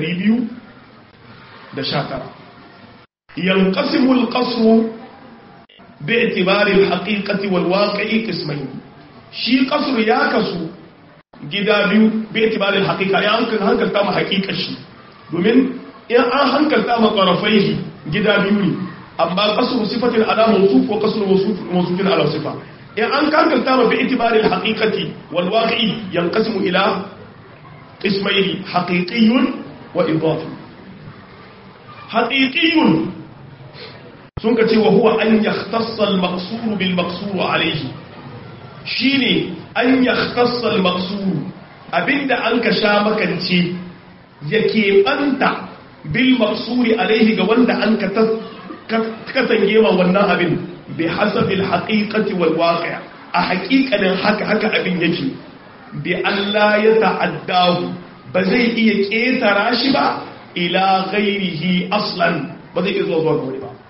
219 yanqasimu alqasru bi'tibari alhaqiqati walwaqi'i qismayn shi qasru ya kasu gida biyu bi'tibari alhaqiqa ya hankal hankalta mu haqiqa shi domin in an hankalta mu qarafaihi gida biyu ne amma qasru sifatin ala mawsuf wa qasru mawsufin ala sifa in an hankalta mu bi'tibari alhaqiqati walwaqi'i yanqasimu ila قسمين حقيقي وإضافي حقيقي سنك وهو أن يختص المقصور بالمقصور عليه شيني أن يختص المقصور أبند أنك شامك انت يكي أنت بالمقصور عليه قوند أنك كتنجيما وانا أبن بحسب الحقيقة والواقع أحقيقة حك حك أبن يكي bi Allah ya ta'addahu ba zai iya ƙetara shi ba ila ghairihi aslan ba zai iya zuwa zuwa wani ba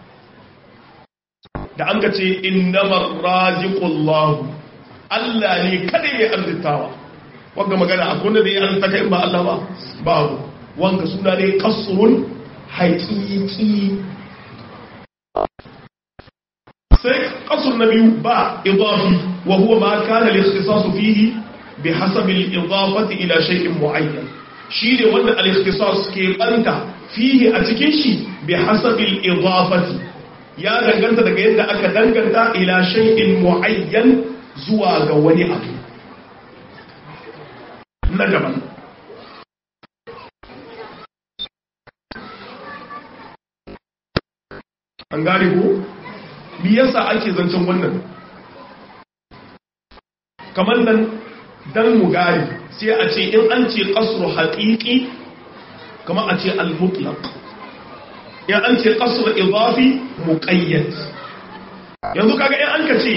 da an ka ce innamar raziqullahu Allah ne kada ya arzitawa wanga magana akwai da ya arzita kai ba Allah ba babu wanga suna ne kasrun haqiqi sai kasur na biyu ba idafi wa huwa ma kana al-ikhtisasu fihi بحسب الإضافة إلى شيء معين شيء وند الاختصاص كي أنت فيه أتكيشي بحسب الإضافة يا دنگنت daga yadda aka danganta ila shay'in muayyan zuwa ga wani abu na daban an gane ko me yasa ake zancen wannan kamar nan dan mu gari sai a ce in an ce kasru haƙiƙi kama a ce al-mutlaq in an ce kasru idafi muqayyad yanzu kaga in an ka ce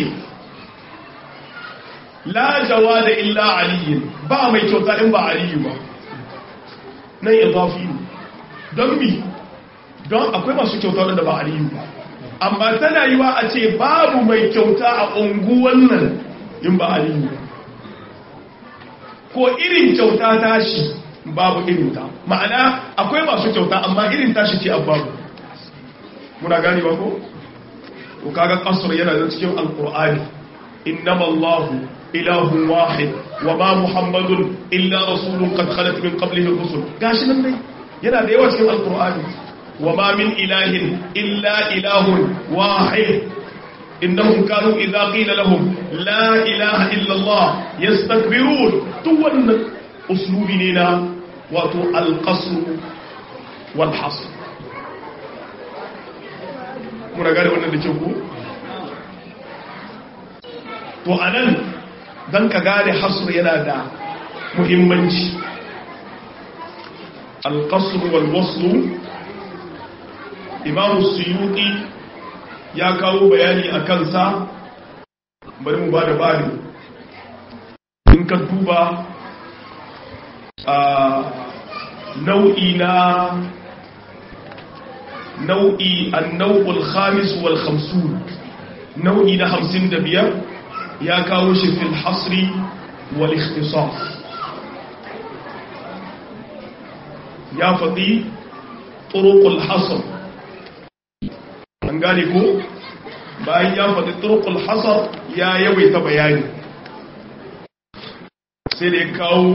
la jawada illa aliyin ba mai kyauta in ba aliyu ba nan idafi ne don bi don akwai masu kyauta da ba aliyu ba amma tana yiwa a ce babu mai kyauta a unguwan nan in ba aliyu ba ko irin kyauta tashi babu irin ta ma'ana akwai masu kyauta amma irin tashi ce babu muna gani ba ko to kaga kasar yana da cikin alqur'ani innama allahu ilahun wahid wa ma muhammadun illa rasulun qad khalat min qablihi rusul gashi nan dai yana da yawa cikin alqur'ani wa ma min ilahin illa ilahun wahid innahum kanu idza qila lahum la ilaha illa allah yastakbirun duk wannan uslubi ne na wato alqasr wal hasr muna gane wannan da ke ku to anan dan ka gane hasr yana da muhimmanci alqasr wal wasl imam suyuti ya kawo bayani a kansa bari mu ba da bari in ka duba a nau'i na nau'i annau'ul khamis wal khamsun nau'i na hamsin da biyar ya kawo shi fil hasri wal ikhtisas ya faɗi turuqul hasr an gane ko bayan ya faɗi turuqul hasr ya yawaita bayani sai da ya kawo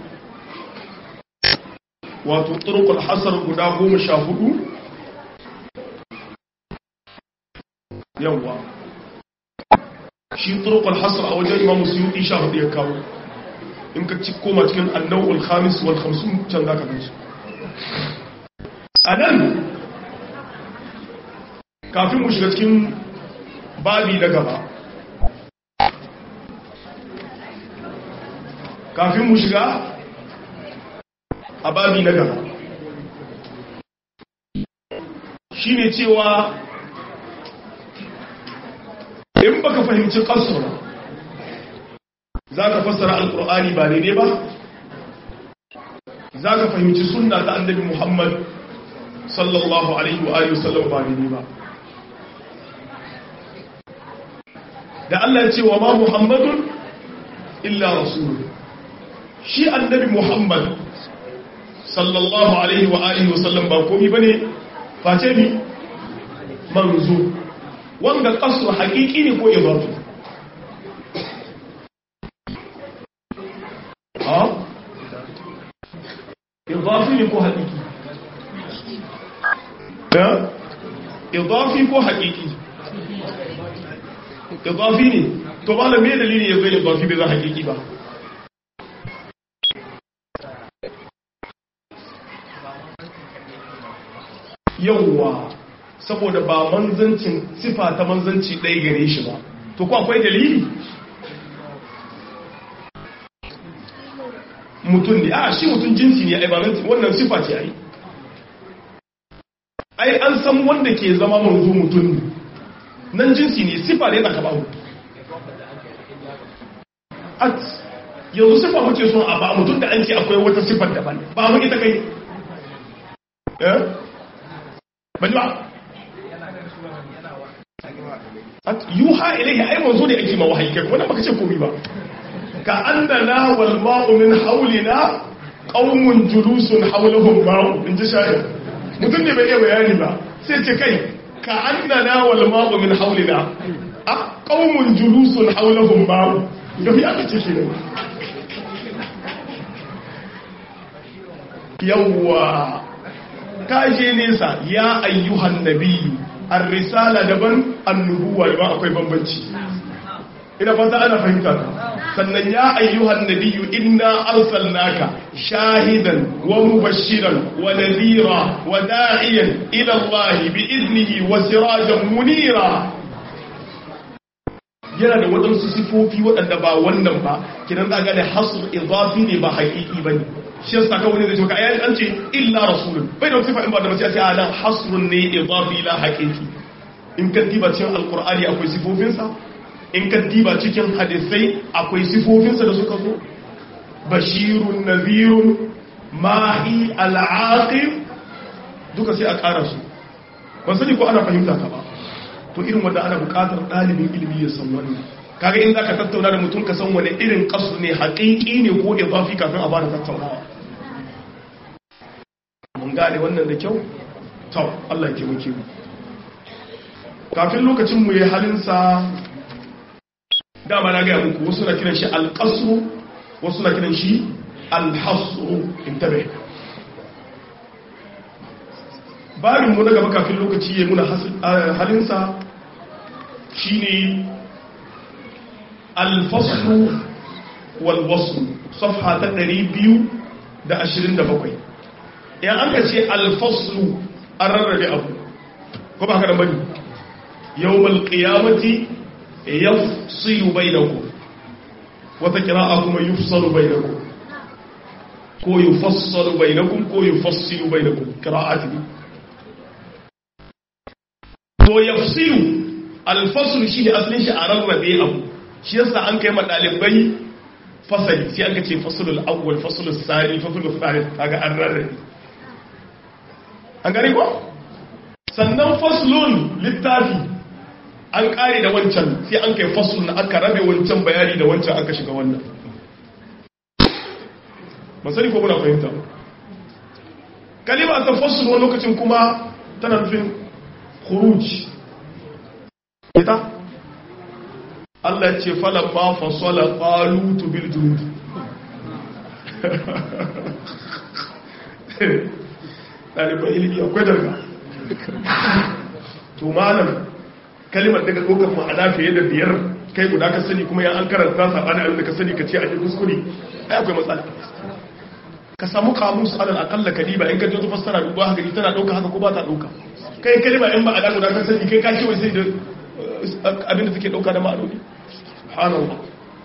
wato turkul hasar guda goma sha hudu yawwa shi turkul hasar a wajen imamu suyuti sha hudu ya kawo in ka ci koma cikin annau'ul khamis wal khamsun can za ka gansu a nan kafin mu shiga cikin babi na gaba kafin mu shiga a babi na gaba shi ne cewa in baka fahimci kasura za ka fassara alkur'ani ba daidai ba za ka fahimci sunna ta annabi muhammad sallallahu alaihi wa alihi wasallam ba daidai ba da Allah ya ce wa ma muhammadun illa rasulun shi annabi muhammad sallallahu alaihi wa alihi wa sallam ba komi bane face ni manzo wanda kasu hakiki ne ko idafi ha idafi ne ko hakiki da idafi ko hakiki idafi ne to ba da me dalili ya zai idafi bai za hakiki ba yauwa saboda ba manzancin sifa ta manzanci ɗaya gare shi ba to ko akwai dalili mutum ne a shi mutum jinsi ne ai ba wannan sifa ce ai ai an san wanda ke zama manzo mutum ne nan jinsi ne sifa ne tsaka babu at yanzu sifa muke son a ba mutum da an ce akwai wata sifar daban ba mu ita kai eh bani ba yuha ilaihi ai manzo ne ake ma wahayi kai wannan baka ce komai ba ka annana wal ma'u min hawlina qaumun julusun hawlahum ma'u in ji shayar mutum ne bai iya bayani ba sai ce kai ka annana wal ma'u min hawlina a qaumun julusun hawlahum ma'u gafi aka ce kenan yawwa kaje nesa ya ayyuhan nabiyyu ar-risala daban annubuwa daban akwai bambanci ina fata ana fahimta sannan ya ayyuhan nabiyyu inna arsalnaka shahidan wa mubashiran wa nadhira wa da'iyan ila Allah bi idnihi wa sirajan munira yana da waɗansu sifofi waɗanda ba wannan ba kidan za ga da hasr idafi ne ba haƙiƙi bane shi yasa kawai ne zai ce ka ayi an ce illa rasulun bai da sifa in ba da ba sai a nan hasrun ne idafi la haqiqi in ka diba cikin alqur'ani akwai sifofinsa in ka diba cikin hadisai akwai sifofinsa da suka zo bashirun nadhirun mahi al'aqib duka sai a ƙara su ban sani ko ana fahimta ka ba to irin wanda ana buƙatar ɗalibin ilimi ya san wannan kaga in zaka tattauna da mutum ka san wani irin kasu ne haƙiƙi ne ko idafi kafin a fara tattaunawa mun gane wannan da kyau to Allah ya taimake mu kafin lokacin mu yi halinsa dama na gaya muku wasu na kiran shi alƙasru wasu na kiran shi alhasru intabe babin mu na gaba kafin lokaci ya muna halinsa shine alfaslu walwasu safha ta 227 yan an ka ce alfaslu an rarrabe abu ko ba haka da bane yawmal qiyamati yafsilu bainakum wata qira'a kuma yufsalu bainakum ko yufassalu bainakum ko yufassilu bainakum qira'ati to yafsilu alfaslu shi ne asalin shi a rarrabe abu shi yasa an kai ma dalibai fasali sai an ka ce fasalul awwal fasalul sani fasalul thalith kaga an rarrabe an gari ko sannan faslun littafi an kare da wancan sai an kai faslun aka rabe wancan bayani da wancan aka shiga wannan masani ko muna fahimta kalima ta faslun wani lokacin kuma tana nufin khuruj ita Allah ce falon ma fasola ƙalutu bil junud ɗaliban ilimi akwai daga to malam kalimar daga ɗaukar ma'ana fiye da biyar kai guda ka sani kuma yan an karanta saɓani abin da ka sani ka ce a jirgin kuskure ai akwai matsala ka samu kamus alal akalla kaliba in ka je fassara duba haka tana ɗauka haka ko ba ta ɗauka kai kalima in ba a guda ka sani kai ka ce wai sai da abinda take dauka da ma'anoni subhanallah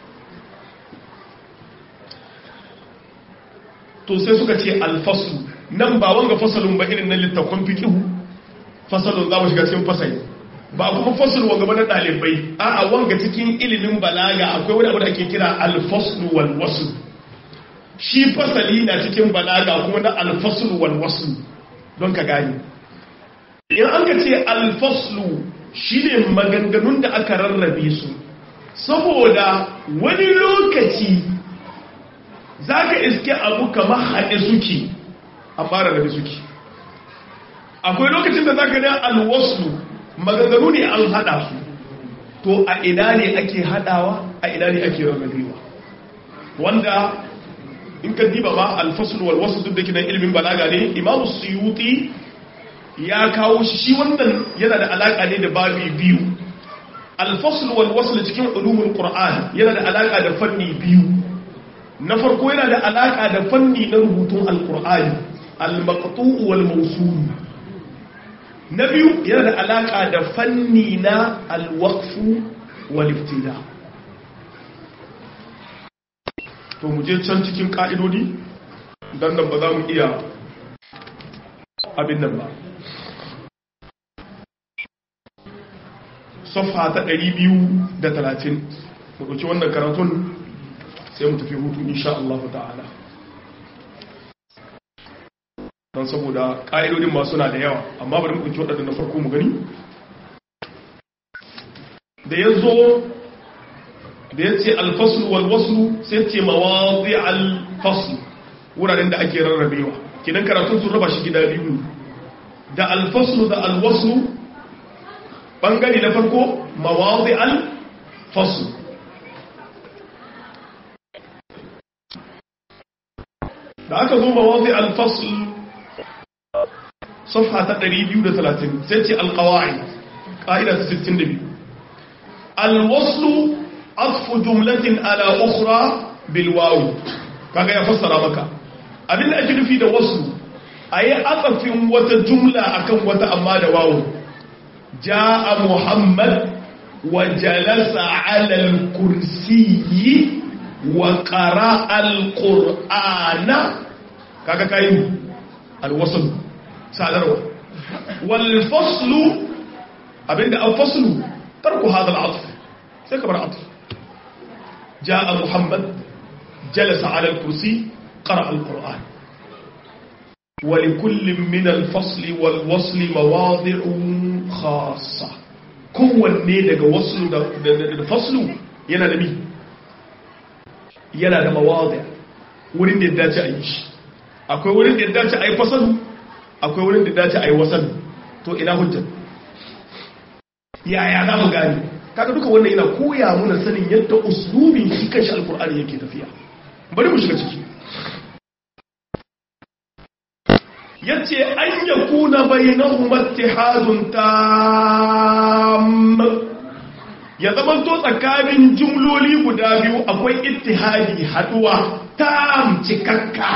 to sai suka ce alfaslu nan ba wanga fasalun ba irin na littafin fiqhu fasalun za mu shiga cikin fasali ba kuma fasul wanga ba na dalibai a'a wanga cikin ilimin balaga akwai wani abu da ake kira alfaslu wal wasl shi fasali na cikin balaga kuma na alfaslu wal wasl don ka gani in an ka ce alfaslu shi ne maganganun da aka rarrabe su saboda wani lokaci za ka iske abu kamar haɗe suke amma rarrabe suke akwai lokacin da za ka ne alwaslu maganganu ne an haɗa su to a ina ne ake haɗawa a ina ne ake rarrabewa wanda in ka diba ma alfaslu walwasu duk da kinan ilimin balaga ne imamu suyuti ya kawo shi shi wannan yana da alaka ne da babi biyu alfasl wal wasl cikin ulumul qur'an yana da alaka da fanni biyu na farko yana da alaka da fanni na rubutun alqur'ani almaqtu' wal mawsul na biyu yana da alaka da fanni na alwaqf wal ibtida to mu je can cikin ka'idodi dan nan ba za mu iya abin nan ba safha ta 230 mu ɗauki wannan karatun sai mu tafi hutu insha Allah ta'ala don saboda ƙa'idodin masu na da yawa amma bari mu ɗauki waɗanda na farko mu gani da ya zo da ya ce alfasul walwasu sai ce mawazi alfasul wuraren da ake rarrabewa kidan karatun sun raba shi gida biyu da alfasul da alwasu bangare na farko mawazi alfasul da aka zo mawazi alfasul صفحة تقريبي وثلاثين سيتي القواعد قائلة ستين دبي الوصل عطف جملة على أخرى بالواو كاكا يفسر مكا أبين أجل في ده وصل أي عطف وتجملة أكم وتأما ده واو جاء محمد وجلس على الكرسي وقرأ القرآن كاكا كاين الوصل sadarwa walfaslu abinda an faslu tarku hada al'atf sai kamar atf jaa muhammad jalasa ala al-kursi qara al-quran ولكل من الفصل والوصل مواضع خاصة kowanne daga waslu da faslu yana da mi yana da mawadi wurin da ya dace a yi shi akwai wurin da ya dace a yi fasalu akwai wurin da dace a yi wasan to ina hujjar yaya za mu gani kaga duka wannan yana koya muna sanin yadda uslubin shi kanshi alkur'ani yake tafiya bari mu shiga ciki yace an yakuna bainahum ittihadun tam ya zama to tsakanin jumloli guda biyu akwai ittihadi haduwa tam cikakka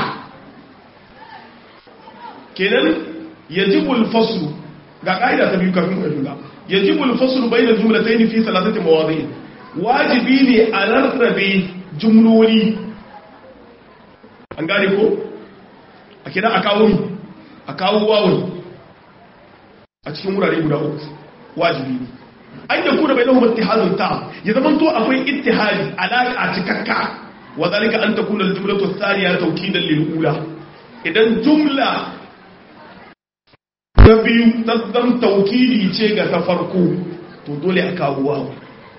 kenan yajibul faslu ga kaida ta biyu kafin ka yajibul faslu bainal jumlatayn fi thalathati mawadi' wajibi ne a rarrabe jumloli an gane ko a kira a kawo a kawo wawon a cikin wurare guda uku wajibi ne an yi kuna bai lahumar tihazun ta ya zama to akwai ittihadi alaƙa cikakka wa zalika an ta kuna jumla to tsariya taukidan lil'ula idan jumla ta biyu ta zan taukidi ce ga ta farko to dole a kawo wawon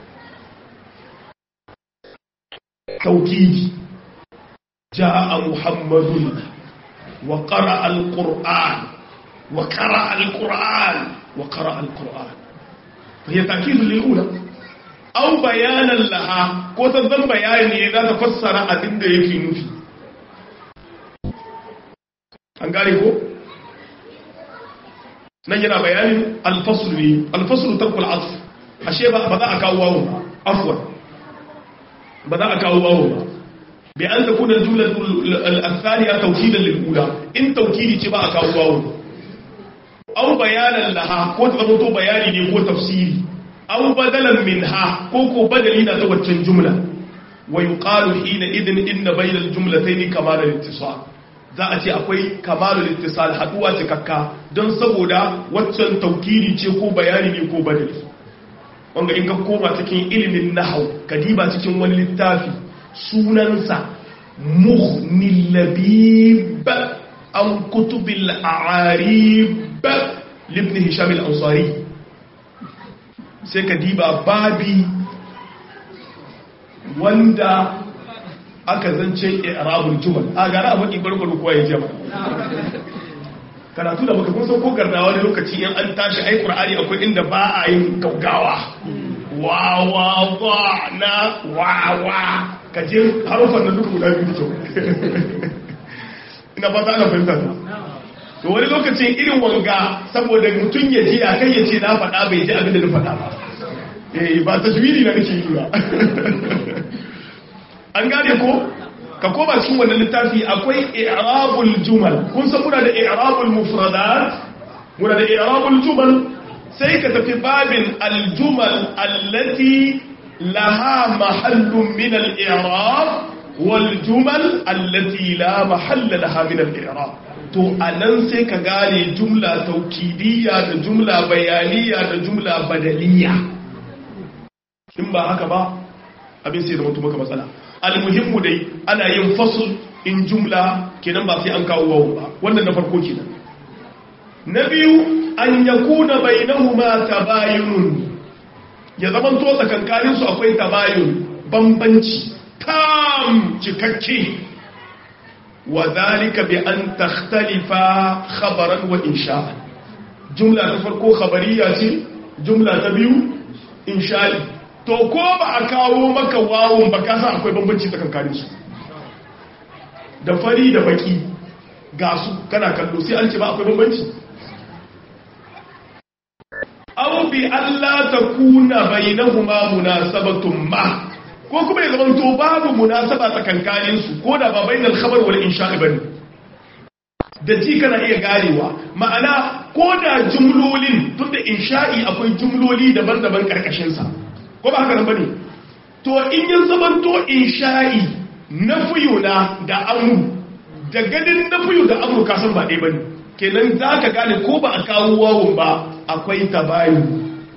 taukidi ja'a muhammadun وقرأ القرآن وقرأ القرآن وقرأ القرآن فهي تأكيد للأولى أو بيانا لها كوتا ذن بياني إذا تفسر أدن ده يكي نفي أنقالي هو نجنا بيان الفصل لي الفصل ترك العطف أشياء بدأ أكاوه أفوا بدأ أكاوه بأن تكون الجملة الثانية توكيدا للأولى إن توكيدي تبا أكاو أو بيانا لها كو تزمتو بياني كو تفسيري أو بدلا منها كو كو بدلين توجه جملة ويقال حينئذ إن بين الجملتين كمال الاتصال za a ce akwai kamalul ittisal haduwa cikakka don saboda waccan taukiri ce ko bayani ne ko badali wanda in ka koma cikin ilimin nahau kadiba cikin wani littafi sunansa muhnil labib an kutubil a'arib libni hisham al-ansari sai ka diba babi wanda aka zance i'rabul jumal a gara abin ibarbar kuwa ya jama karatu da baka kun san ko gardawa wani lokaci in an tashi ai qur'ani akwai inda ba a yin gaugawa wa wa wa na wa wa ka je harufan da duk guda biyu da kyau ina ba ta ana fahimta ta to wani lokacin irin wanga saboda mutum ya ji a kai ya ce na faɗa bai ji abin da na faɗa ba eh ba ta juwiri na nake yi ba an gane ko ka koma cikin wannan littafi akwai i'rabul jumal kun san muna da i'rabul mufradat muna da i'rabul jumal sai ka tafi babin aljumal allati laha mahallun min al-i'rab wal jumal allati la mahalla laha min al-i'rab to anan sai ka gane jumla taukidiyya da jumla bayaniya da jumla badaliya in ba haka ba abin sai da mutum maka matsala almuhimmu dai ana yin fasul in jumla kenan ba sai an kawo wawu ba wannan na farko kenan na biyu an yakuna bainahuma tabayunun ya zaman to tsakankanin su akwai tabayun bambanci tam cikakke wa zalika bi an takhtalifa khabaran wa insha'an jumla ta farko khabariya ce jumla ta biyu insha'i to ko ba a kawo maka wawon ba kasa akwai bambanci tsakankanin su da fari da baki ga su kana kallo sai an ce ba akwai bambanci aw bi alla takuna bainahuma munasabatun ma ko kuma ya zama to babu munasaba tsakankanin su ko da ba bainal khabar wal insha'i bane da ji kana iya garewa ma'ana ko da jumlolin tunda insha'i akwai jumloli daban-daban karkashin sa ko ba haka nan bane to in yin zaman to insha'i nafiyu na da amru da gadin nafiyu da amru ka san ba dai bane kenan zaka gane ko ba a kawo wawun ba akwai tabayu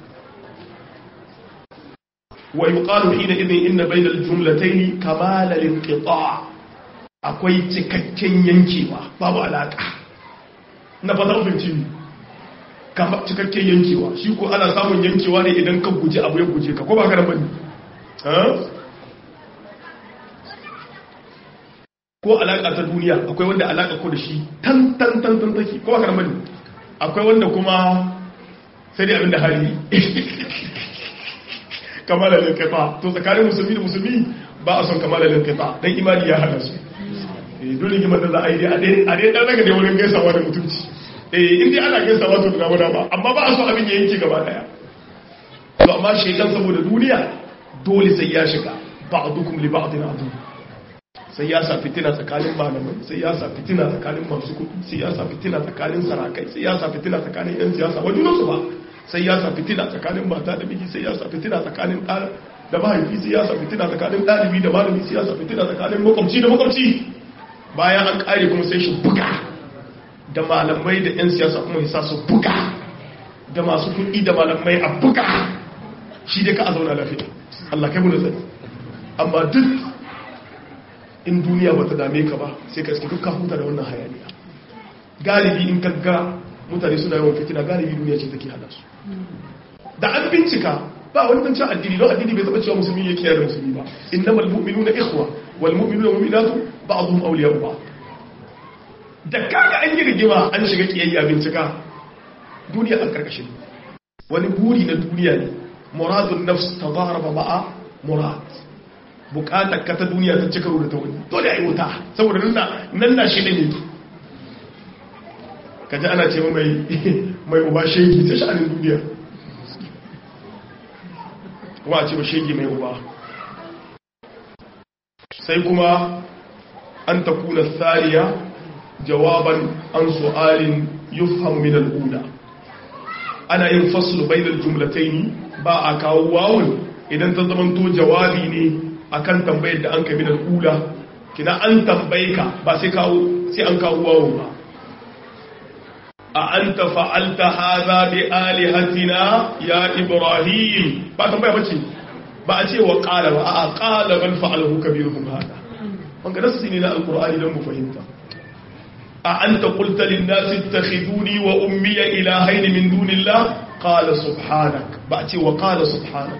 wa yuqalu hina idin inna bayna al-jumlatayn kamal al-inqita' akwai cikakken yankewa babu alaka na fata ubinci kama cikakken yankewa shi ko ana samun yankewa ne idan ka guje abu ya guje ka ko ba ka da bane ko alaƙa ta duniya akwai wanda alaƙa ko da shi tan tan tan tan take ko aka ramani akwai wanda kuma sai dai abin da hali kamalar linkaita to tsakanin musulmi da musulmi ba a son kamalar linkaita don imani ya hana su dole gimar da za a yi a dai ɗan daga da wurin gaisawa da mutunci eh inda ana gaisawa to da ba amma ba a so abin ya yanki gaba daya to amma shekan saboda duniya dole sai ya shiga ba'dukum li ba'din adu sai ya sa fitina tsakanin malamai sai ya sa fitina tsakanin masu kudi sai ya sa fitina tsakanin sarakai sai ya sa fitina tsakanin yan siyasa wa junansu ba sai ya sa fitina tsakanin mata da miji sai ya sa fitina tsakanin ɗan da mahaifi sai ya sa fitina tsakanin ɗalibi da malami sai ya sa fitina tsakanin makwabci da makwabci bayan an ƙare kuma sai shi buga da malamai da yan siyasa kuma ya sa su buga da masu kuɗi da malamai a buga shi dai ka a zauna lafiya Allah kai mu da sani amma duk in duniya ba ta dame ka ba sai ka iske dukkan huta da wannan hayaniya galibi in gagga mutane suna yawan fitina galibi duniya ce take hada su da an bincika ba wani zancen addini don addini bai zaba cewa musulmi ya kiyar da musulmi ba innamal mu'minuna ikhwa wal mu'minuna mu'minatu ba'dhum awliya'u ba'd da kaga an yi rigima an shiga kiyayya bincika duniya an karkashin wani buri na duniya ne muradun nafs tadaraba ma'a murad bukatar ka ta duniya ta cika da ta wani dole a yi wuta saboda nan na shi ne ka ji ana ce mai mai uba shegi ta sha'anin duniya kuma a ce ba shegi mai uba sai kuma an ta kuna tsariya jawaban an su'alin yufham min al'ula ana yin faslu bainal jumlataini ba a kawo wawun idan ta zamanto jawabi ne akan tambayar da an kai min al'ula kina an tambaye ka ba sai kawo sai an kawo wawun ba a anta fa'alta hadha bi alihatina ya ibrahim ba tambaya bace ba a ce wa qala ba a qala bal fa'alahu kabiruhum hada wanga nasu ne na alqur'ani dan mu fahimta a anta qulta lin nasi ittakhiduni wa ummi ilahayn min dunillah qala subhanak ba a ce wa qala subhanak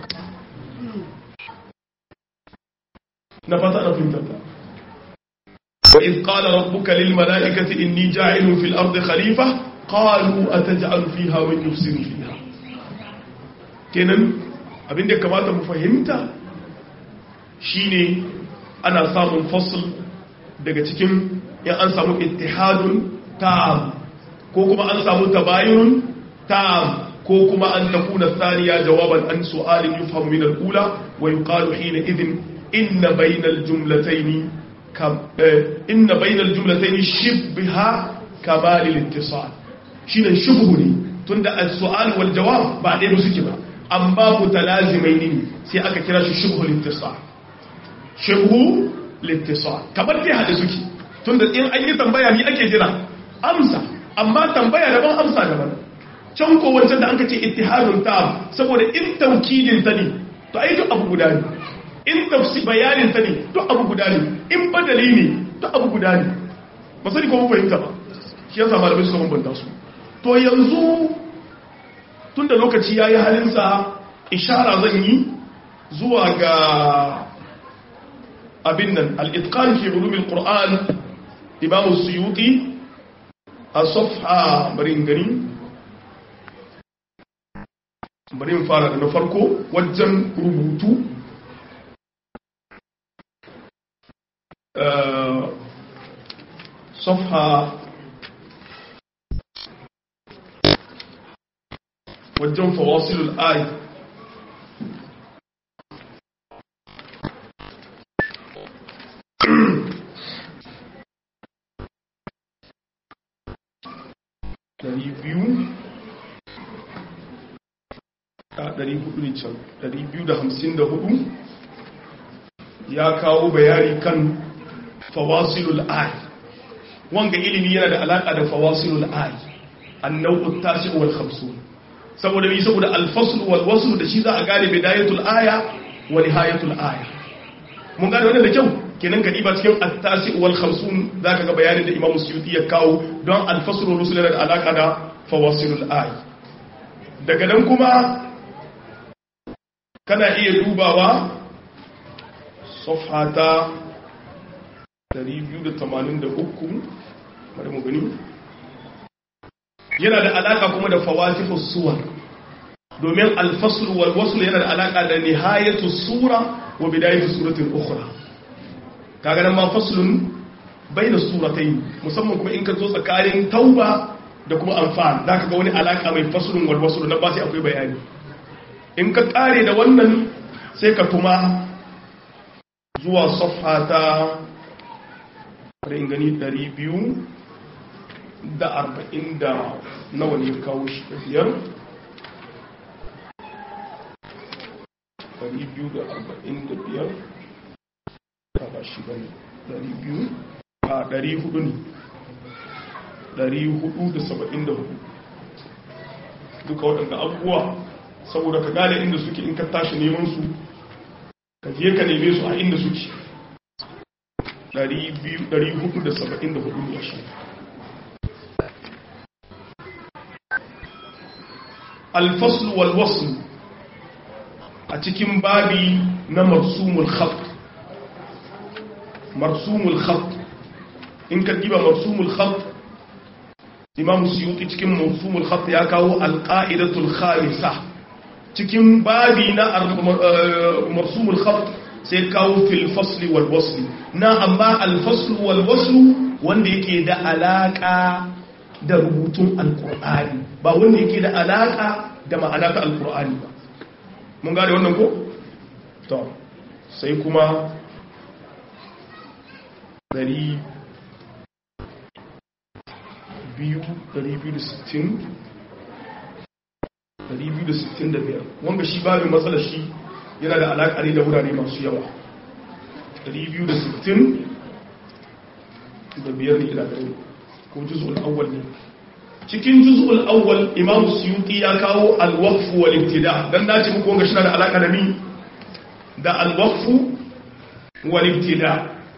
na fata na fahimta wa iz qala rabbuka lil malaikati inni ja'ilun fil ardi khalifa qalu ataj'alu fiha man yufsidu fiha kenan abinda ya kamata mu fahimta shine ana samun fasl daga cikin in an samu ittihadun tam ko kuma an samu tabayun tam ko kuma an takuna thaniya jawaban an su'alin yufhamu min al-ula wa yuqalu hina idhin inna bainal jumlataini kam inna bainal jumlataini shibha kamal al-ittisal shine shubhu ne tunda as-su'al wal jawab ba dai ba suke ba amma mutalazimai ne sai aka kira shi shubhu al-ittisal shubhu al-ittisal kamar dai hada suke tunda in an yi tambaya ni ake jira amsa amma tambaya daban amsa daban can ko wancan da an ka ce ittihadun tam saboda in taukidin ta ne to ai duk abu guda ne in tafsi bayanin ta ne duk abu guda ne in badali ne duk abu guda ne ba sani ko mun fahimta ba shi yasa malamai suka bambanta su to yanzu tunda lokaci yayi halinsa ishara zan yi zuwa ga abin nan al-itqan fi ulumil qur'an imam suyuti a safha barin gani bari in fara da na farko wajen rubutu safha wajen fawasilul ayi dari biyu a 254 ya kawo bayani kan fawasilul ay wanga ilimi yana da alaka da fawasilul ay annau tasi wal khamsun saboda bi saboda al-fasl wal wasl da shi za a gane bidayatul aya wa nihayatul aya mun gane wannan da kyau kenan ka diba cikin at-tasi wal khamsun zaka ga bayanin da Imam Suyuti ya kawo don al-fasl wal wasl yana da alaka da fawasilul ay daga nan kuma kana iya dubawa safhata 283 bari mu gani yana da alaka kuma da fawatifus suwar domin alfasl wal wasl yana da alaka da nihayatu sura wa bidayatu suratin ukhra kaga nan ma faslun baina suratayn musamman kuma in ka zo tsakanin tauba da kuma anfal zaka ga wani alaka mai faslun wal wasl na ba sai akwai bayani in ka kare da wannan sai ka kuma zuwa safha ta in gani 200 da arba'in da nawa ne kawo shi da biyar ɗari biyu da arba'in da biyar ta ba shi bane ɗari biyu a ɗari hudu ne ɗari hudu da saba'in da hudu duka waɗanda abubuwa saboda ka gane inda suke in ka tashi neman su ka je ka neme su a inda suke ɗari hudu da saba'in da hudu ne shi alfaslu walwaslu a cikin babi na marsumul khat marsumul khat in ka diba marsumul khat imam suyuti cikin marsumul khat ya kawo alqaidatul khamisa cikin babi na marsumul khat sai kawo fil fasli wal wasli na amma al faslu wal waslu wanda yake da alaka da rubutun alkur'ani ba wanda yake da alaka da ma'ana ta alkur'ani ba mun gane wannan ko? to sai kuma dari biyu dari biyu da sittin dari biyu da sittin da biyar wanda shi babin matsalar shi yana da alaƙa ne da wurare masu yawa dari biyu da sittin da biyar ne ila gare ko juz'ul awwal ne cikin juz'ul awwal imam suyuti ya kawo al-waqf wal ibtida dan nace muku wanga shi da alaka da mi da al-waqf wal ibtida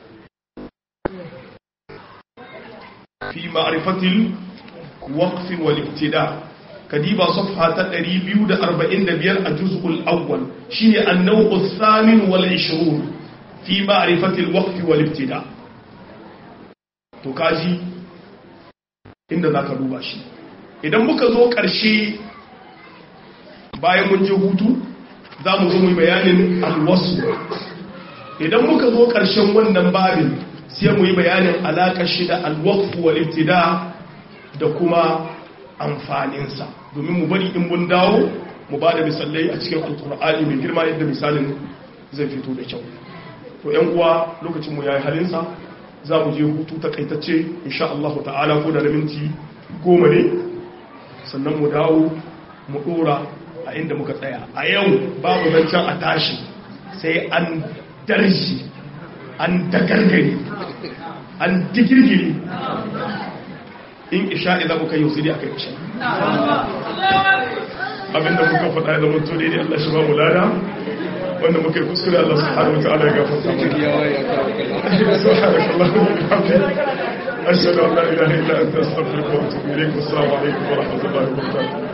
fi ma'rifati al-waqf wal ibtida kadiba safha ta 245 a juz'ul awwal shine an-naw'u ath-thamin wal 20 fi ma'rifati al-waqf wal ibtida to kaji inda za ka duba shi idan muka zo ƙarshe bayan mun je hutu za mu zo mu bayanin alwasu idan muka zo ƙarshen wannan babin sai mu yi bayanin alaƙar shi da alwakfu wal ibtida da kuma amfaninsa domin mu bari in mun dawo mu ba da misalai a cikin alkur'ani mai girma yadda misalin zai fito da kyau to yan uwa lokacin mu yayi halinsa za mu je hutu takaitacce insha Allah ta'ala ko da minti goma ne sannan mu dawo mu dora a inda muka tsaya a yau babu zancen a tashi sai an darshi an dagargare an digirgire in isha'i za mu kai yau sai dai aka yi isha abinda muka faɗa ya zama to daidai Allah shi ba mu lada wanda muka yi kuskure Allah subhanahu wa ta'ala ya gafarta mana subhanallahi wa bihamdihi ashhadu an la ilaha illa anta astaghfiruka wa atubu ilayk assalamu alaikum wa rahmatullahi wa barakatuh